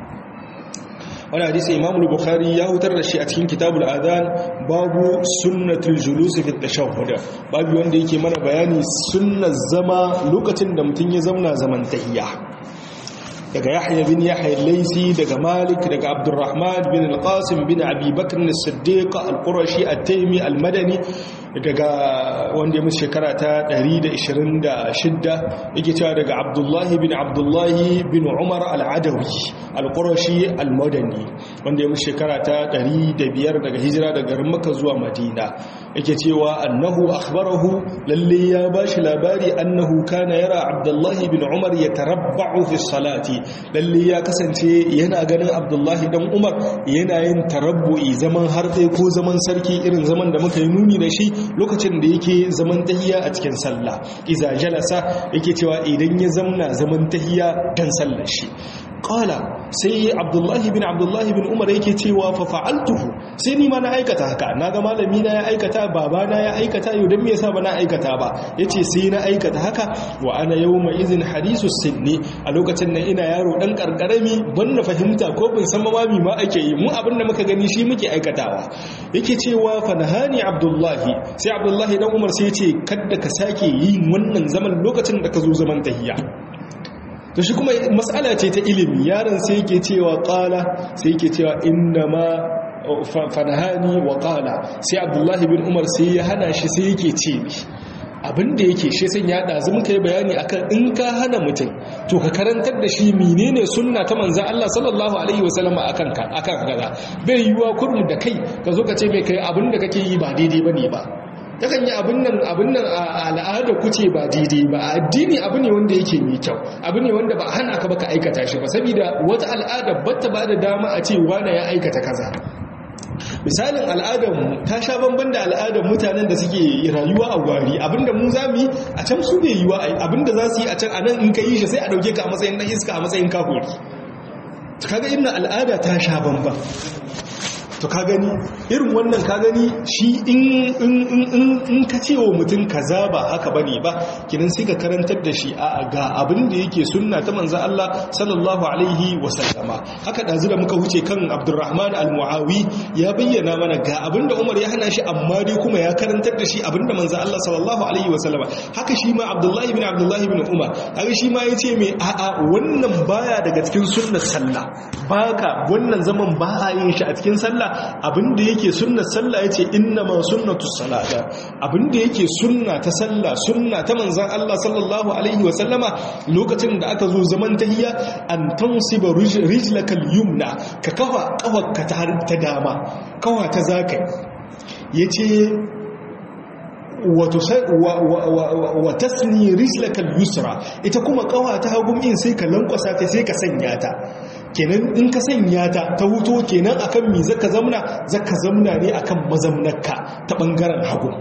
wani hadisi imam bukhari ya hutar da shi a cikin kitabul adhan babu sunnatul julus fi tashahhud babu wanda yake mana bayani sunnar zama lokacin da mutum ya zauna zaman tahiyya daga yahya bin yahya laisi daga malik daga abdurrahman bin al-qasim bin abi bakr as-siddiq al-qurashi at-taymi al-madani daga wanda ya musu shekara ta 126 yake cewa daga abdullahi bin abdullahi bin umar al-adawi al-qurashi al-madani wanda ya musu shekara ta 105 daga hijira daga garin makka zuwa madina yake cewa annahu akhbarahu lalle ya bashi labari annahu kana yara abdullahi bin umar yatarabba'u fi salati lalle ya kasance yana ganin abdullahi dan umar yana yin tarabbu'i zaman harfe ko zaman sarki irin zaman da muka yi nuni da shi lokacin da yake zaman tahiya a cikin sallah iza jalasa yake cewa idan ya zamna zaman tahiya dan sallar shi qala sai abdullahi bin abdullahi bin umar yake cewa fa fa'altuhu sai ni ma na aikata haka naga malami na ya aikata baba na ya aikata yau dan me yasa ba na aikata ba yace sai na aikata haka wa ana yawma izin hadisu sinni a lokacin nan ina yaro dan karkarami ban na fahimta ko ban san mami ma ake yi mu abin da muka gani shi muke aikatawa yake cewa fa nahani abdullahi sai abdullahi dan umar sai ya ce kada ka sake yin wannan zaman lokacin da ka zo zaman tahiyya to shi kuma mas'ala ce ta ilimi yaron sai yake cewa qala sai yake cewa inna ma fanahani wa qala sai abdullahi bin umar sai ya hana shi sai yake ce abinda yake shi sun ya ɗazu muka yi bayani akan in ka hana mutum to ka karantar da shi menene sunna ta manzan Allah sallallahu alaihi wasallam akan ka akan kaza bai yiwa kurmu da kai ka zo ka ce mai kai abinda kake yi ba daidai bane ba yakan yi abin nan abin nan a al'ada kuce ba daidai ba a addini abu ne wanda yake mai kyau abu ne wanda ba a hana ka baka aikata shi ba saboda wata al'ada bata ba da dama a ce wane ya aikata kaza misalin al'adarmu ta sha bamban da al'adar mutanen da suke rayuwa a gwari abinda mu za mu yi a can su bai yiwa abinda za su yi a can a nan in ka yi shi sai a dauke ka a matsayin ɗan iska a matsayin kafuri kaga inna al'ada ta sha bamban to ka gani irin wannan ka gani shi in ka ce wa mutum kaza ba haka bane ba kinan sai ka karantar da shi a ga abin da yake sunna ta manzo Allah sallallahu alaihi wasallama haka dazu da muka huce kan Abdurrahman al-Muawi ya bayyana mana ga abin da Umar ya hana shi amma dai kuma ya karantar da shi abin da manzo Allah sallallahu alaihi wasallama haka shi ma Abdullah ibn Abdullah ibn Umar haka shi ma yace me a a wannan baya daga cikin sunnar sallah baka wannan zaman ba a yin shi a cikin sallah abinda yake sunna sallah yace inna ma sunnatu salata abinda yake sunna ta sallah sunna ta manzon Allah sallallahu alaihi wa sallama lokacin da aka zo zaman tahiyya an tansiba rijlaka al-yumna ka kafa kafarka ta dama kawa ta zakai yace wa tasni rijlaka al-yusra ita kuma kawa ta hagun in sai ka lankwasa ta sai ka sanya ta kenan in ka sanya ta ta huto kenan akan mi zaka zamna zaka zamna ne akan mazamnarka ta bangaren hagu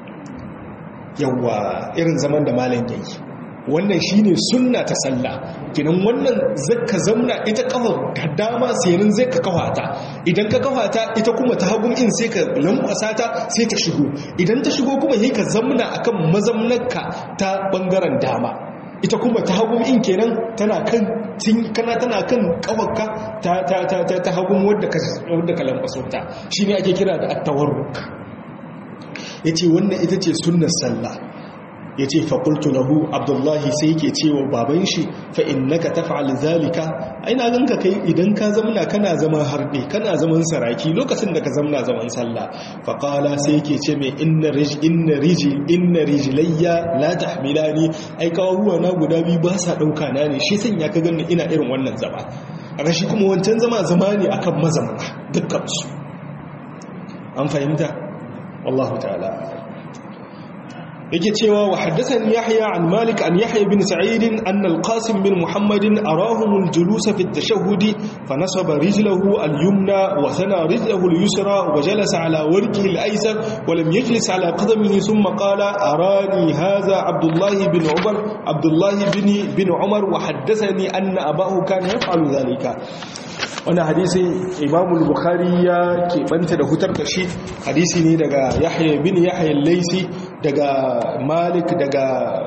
yawa irin zaman da malam yayi wannan shine sunna ta sallah kenan wannan zaka zamna ita kafar ka dama sayanin zai ka kafata idan ka kafata ita kuma ta hagun in sai ka lankwasa ta sai ta shigo idan ta shigo kuma sai ka zamna akan mazamnarka ta bangaren dama ita kuma ta hagun in kenan tana kan kana tana kan kawarka ta ta ta ta, ta hagun wadda ka wadda ka lankwaso ta shine ake kira da at-tawarruk yace wannan ita ce sunnar sallah yace fa qultu lahu abdullahi sai yake cewa baban shi fa innaka taf'al zalika aina ganka kai idan ka zamna kana zaman harbe kana zaman saraki lokacin da ka zamna zaman sallah fa qala sai yake ce mai inna rij inna riji inna rijlayya la tahmilani ai kawuwa na guda biyu ba sa dauka na ne shi sanya ka ganni ina irin wannan zama a shi kuma wancan zama zama ne akan mazamna dukkan su an fahimta wallahu ta'ala yake cewa wa haddathani yahya an malik an yahya bin sa'id anna al-qasim bin muhammadin arahum al-julus fi at-tashahhud fa nasaba rijlahu al-yumna wa thana rijlahu al-yusra wa jalasa ala warqihi al-aysar wa lam yajlis ala qadamihi thumma qala arani hadha abdullah bin umar abdullah bin bin umar wa haddathani anna abahu kana yaf'alu dhalika wannan hadisi imamu bukhari ya keɓanta da hutar da shi hadisi ne daga yahya bin yahya laisi daga malik daga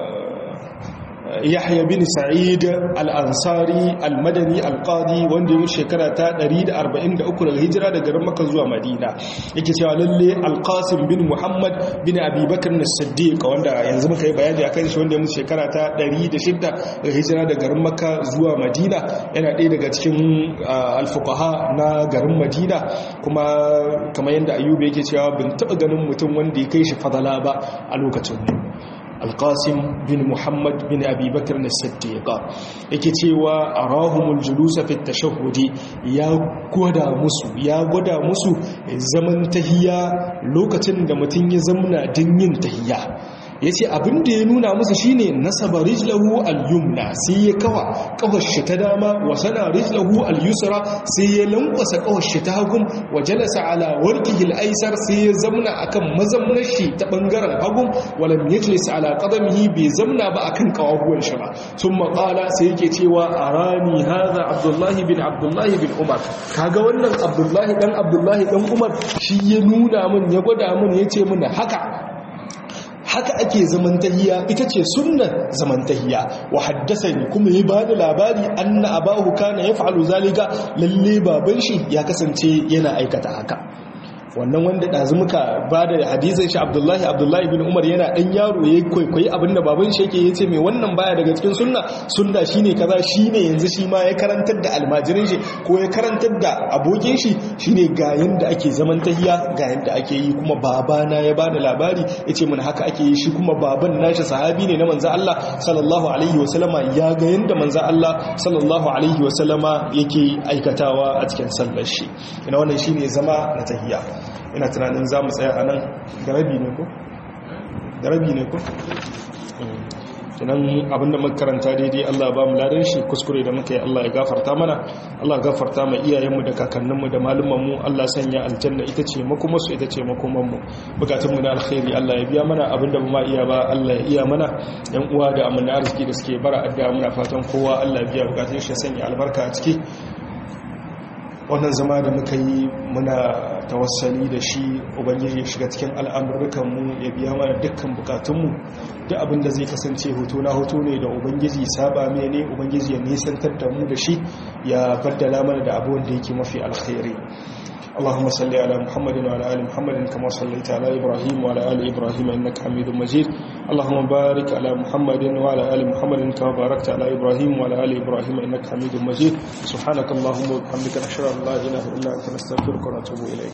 yahya bin sa'id al-ansari al-madani al-qadi wanda ya shekara ta 143 daga hijira daga garin makka zuwa madina yake cewa lalle al-qasim bin muhammad bin abi bakr as-siddiq wanda yanzu muka yi bayani akan shi wanda ya mutu shekara ta 106 daga hijira daga garin makka zuwa madina yana ɗaya daga cikin al-fuqaha na garin madina kuma kamar yadda ayyuba yake cewa bin taɓa ganin mutum wanda ya kai shi fadala ba a lokacin alƙasim bin muhammad bin abubakar na siddiƙa yake cewa a rahumul julusa fi tashahudi ya gwada musu ya gwada musu zaman tahiya lokacin da mutum ya zamna din yin tahiya ya ce abin da ya nuna musu shine nasaba rijlahu al-yumna sai ya kawa kawar shi ta dama wa sana rijlahu al-yusra sai ya lankwasa kawar shi ta hagun wa jalasa ala warqihi al-aysar sai ya zamna akan mazamnar shi ta bangaren hagun walam yajlis ala qadamihi bai zamna ba akan kawahuwan shi ba thumma qala sai yake cewa arani hadha abdullahi bin abdullahi bin umar kaga wannan abdullahi dan abdullahi dan umar shi ya nuna min ya gwada min yace min haka haka ake zamantahiya ita ce sunnar zamantahiya wa haddasani kuma ya ba da labari anna abahu kana yaf'alu zalika lalle baban shi ya kasance yana aikata haka wannan wanda ɗazu muka ba da hadisin shi abdullahi abdullahi bin umar yana ɗan yaro ya kwaikwayi abinda baban shi yake ya ce mai wannan baya daga cikin sunna sunna shine kaza shine yanzu shi ma ya karantar da almajirin shi ko ya karantar da abokin shi shine ga yanda ake zaman tahiya ga yanda ake yi kuma babana ya bani labari ya ce mana haka ake yi shi kuma baban nashi sahabi ne na manzo Allah sallallahu alaihi wasallama ya ga yanda manzo Allah sallallahu alaihi wasallama yake aikatawa a cikin sallar shi ina wannan shine zama na tahiya ina tunanin za mu tsaya a nan garabi ne ko? garabi ne ko? kinan abinda makaranta daidai Allah ba mu ladan shi kuskure da muka yi Allah ya gafarta mana Allah gafarta ma iyayenmu da kakanninmu da malumanmu Allah sanya aljanna ita ce makomarsu ita ce makomanmu bukatunmu na alkhairi Allah ya biya mana abinda ba ma iya ba Allah ya iya mana yan uwa da amana arziki da suke bara addu'a muna fatan kowa Allah ya biya bukatun shi sanya albarka a ciki wannan zama da muka yi muna tawassali da shi ubangiji ya shiga cikin al'amurrukanmu ya biya mana dukkan bukatunmu duk abinda zai kasance hoto na hoto ne da ubangiji saba mai ne ubangiji ya nisantar da mu da shi ya baddala mana da abuwan da yake mafi alkhairi اللهم صل على محمد وعلى ال محمد كما صليت على ابراهيم وعلى ال ابراهيم انك حميد مجيد اللهم بارك على محمد وعلى ال محمد كما باركت على ابراهيم وعلى ال ابراهيم انك حميد مجيد سبحانك اللهم وبحمدك نشهد ان لا اله الا انت نستغفرك ونتوب اليك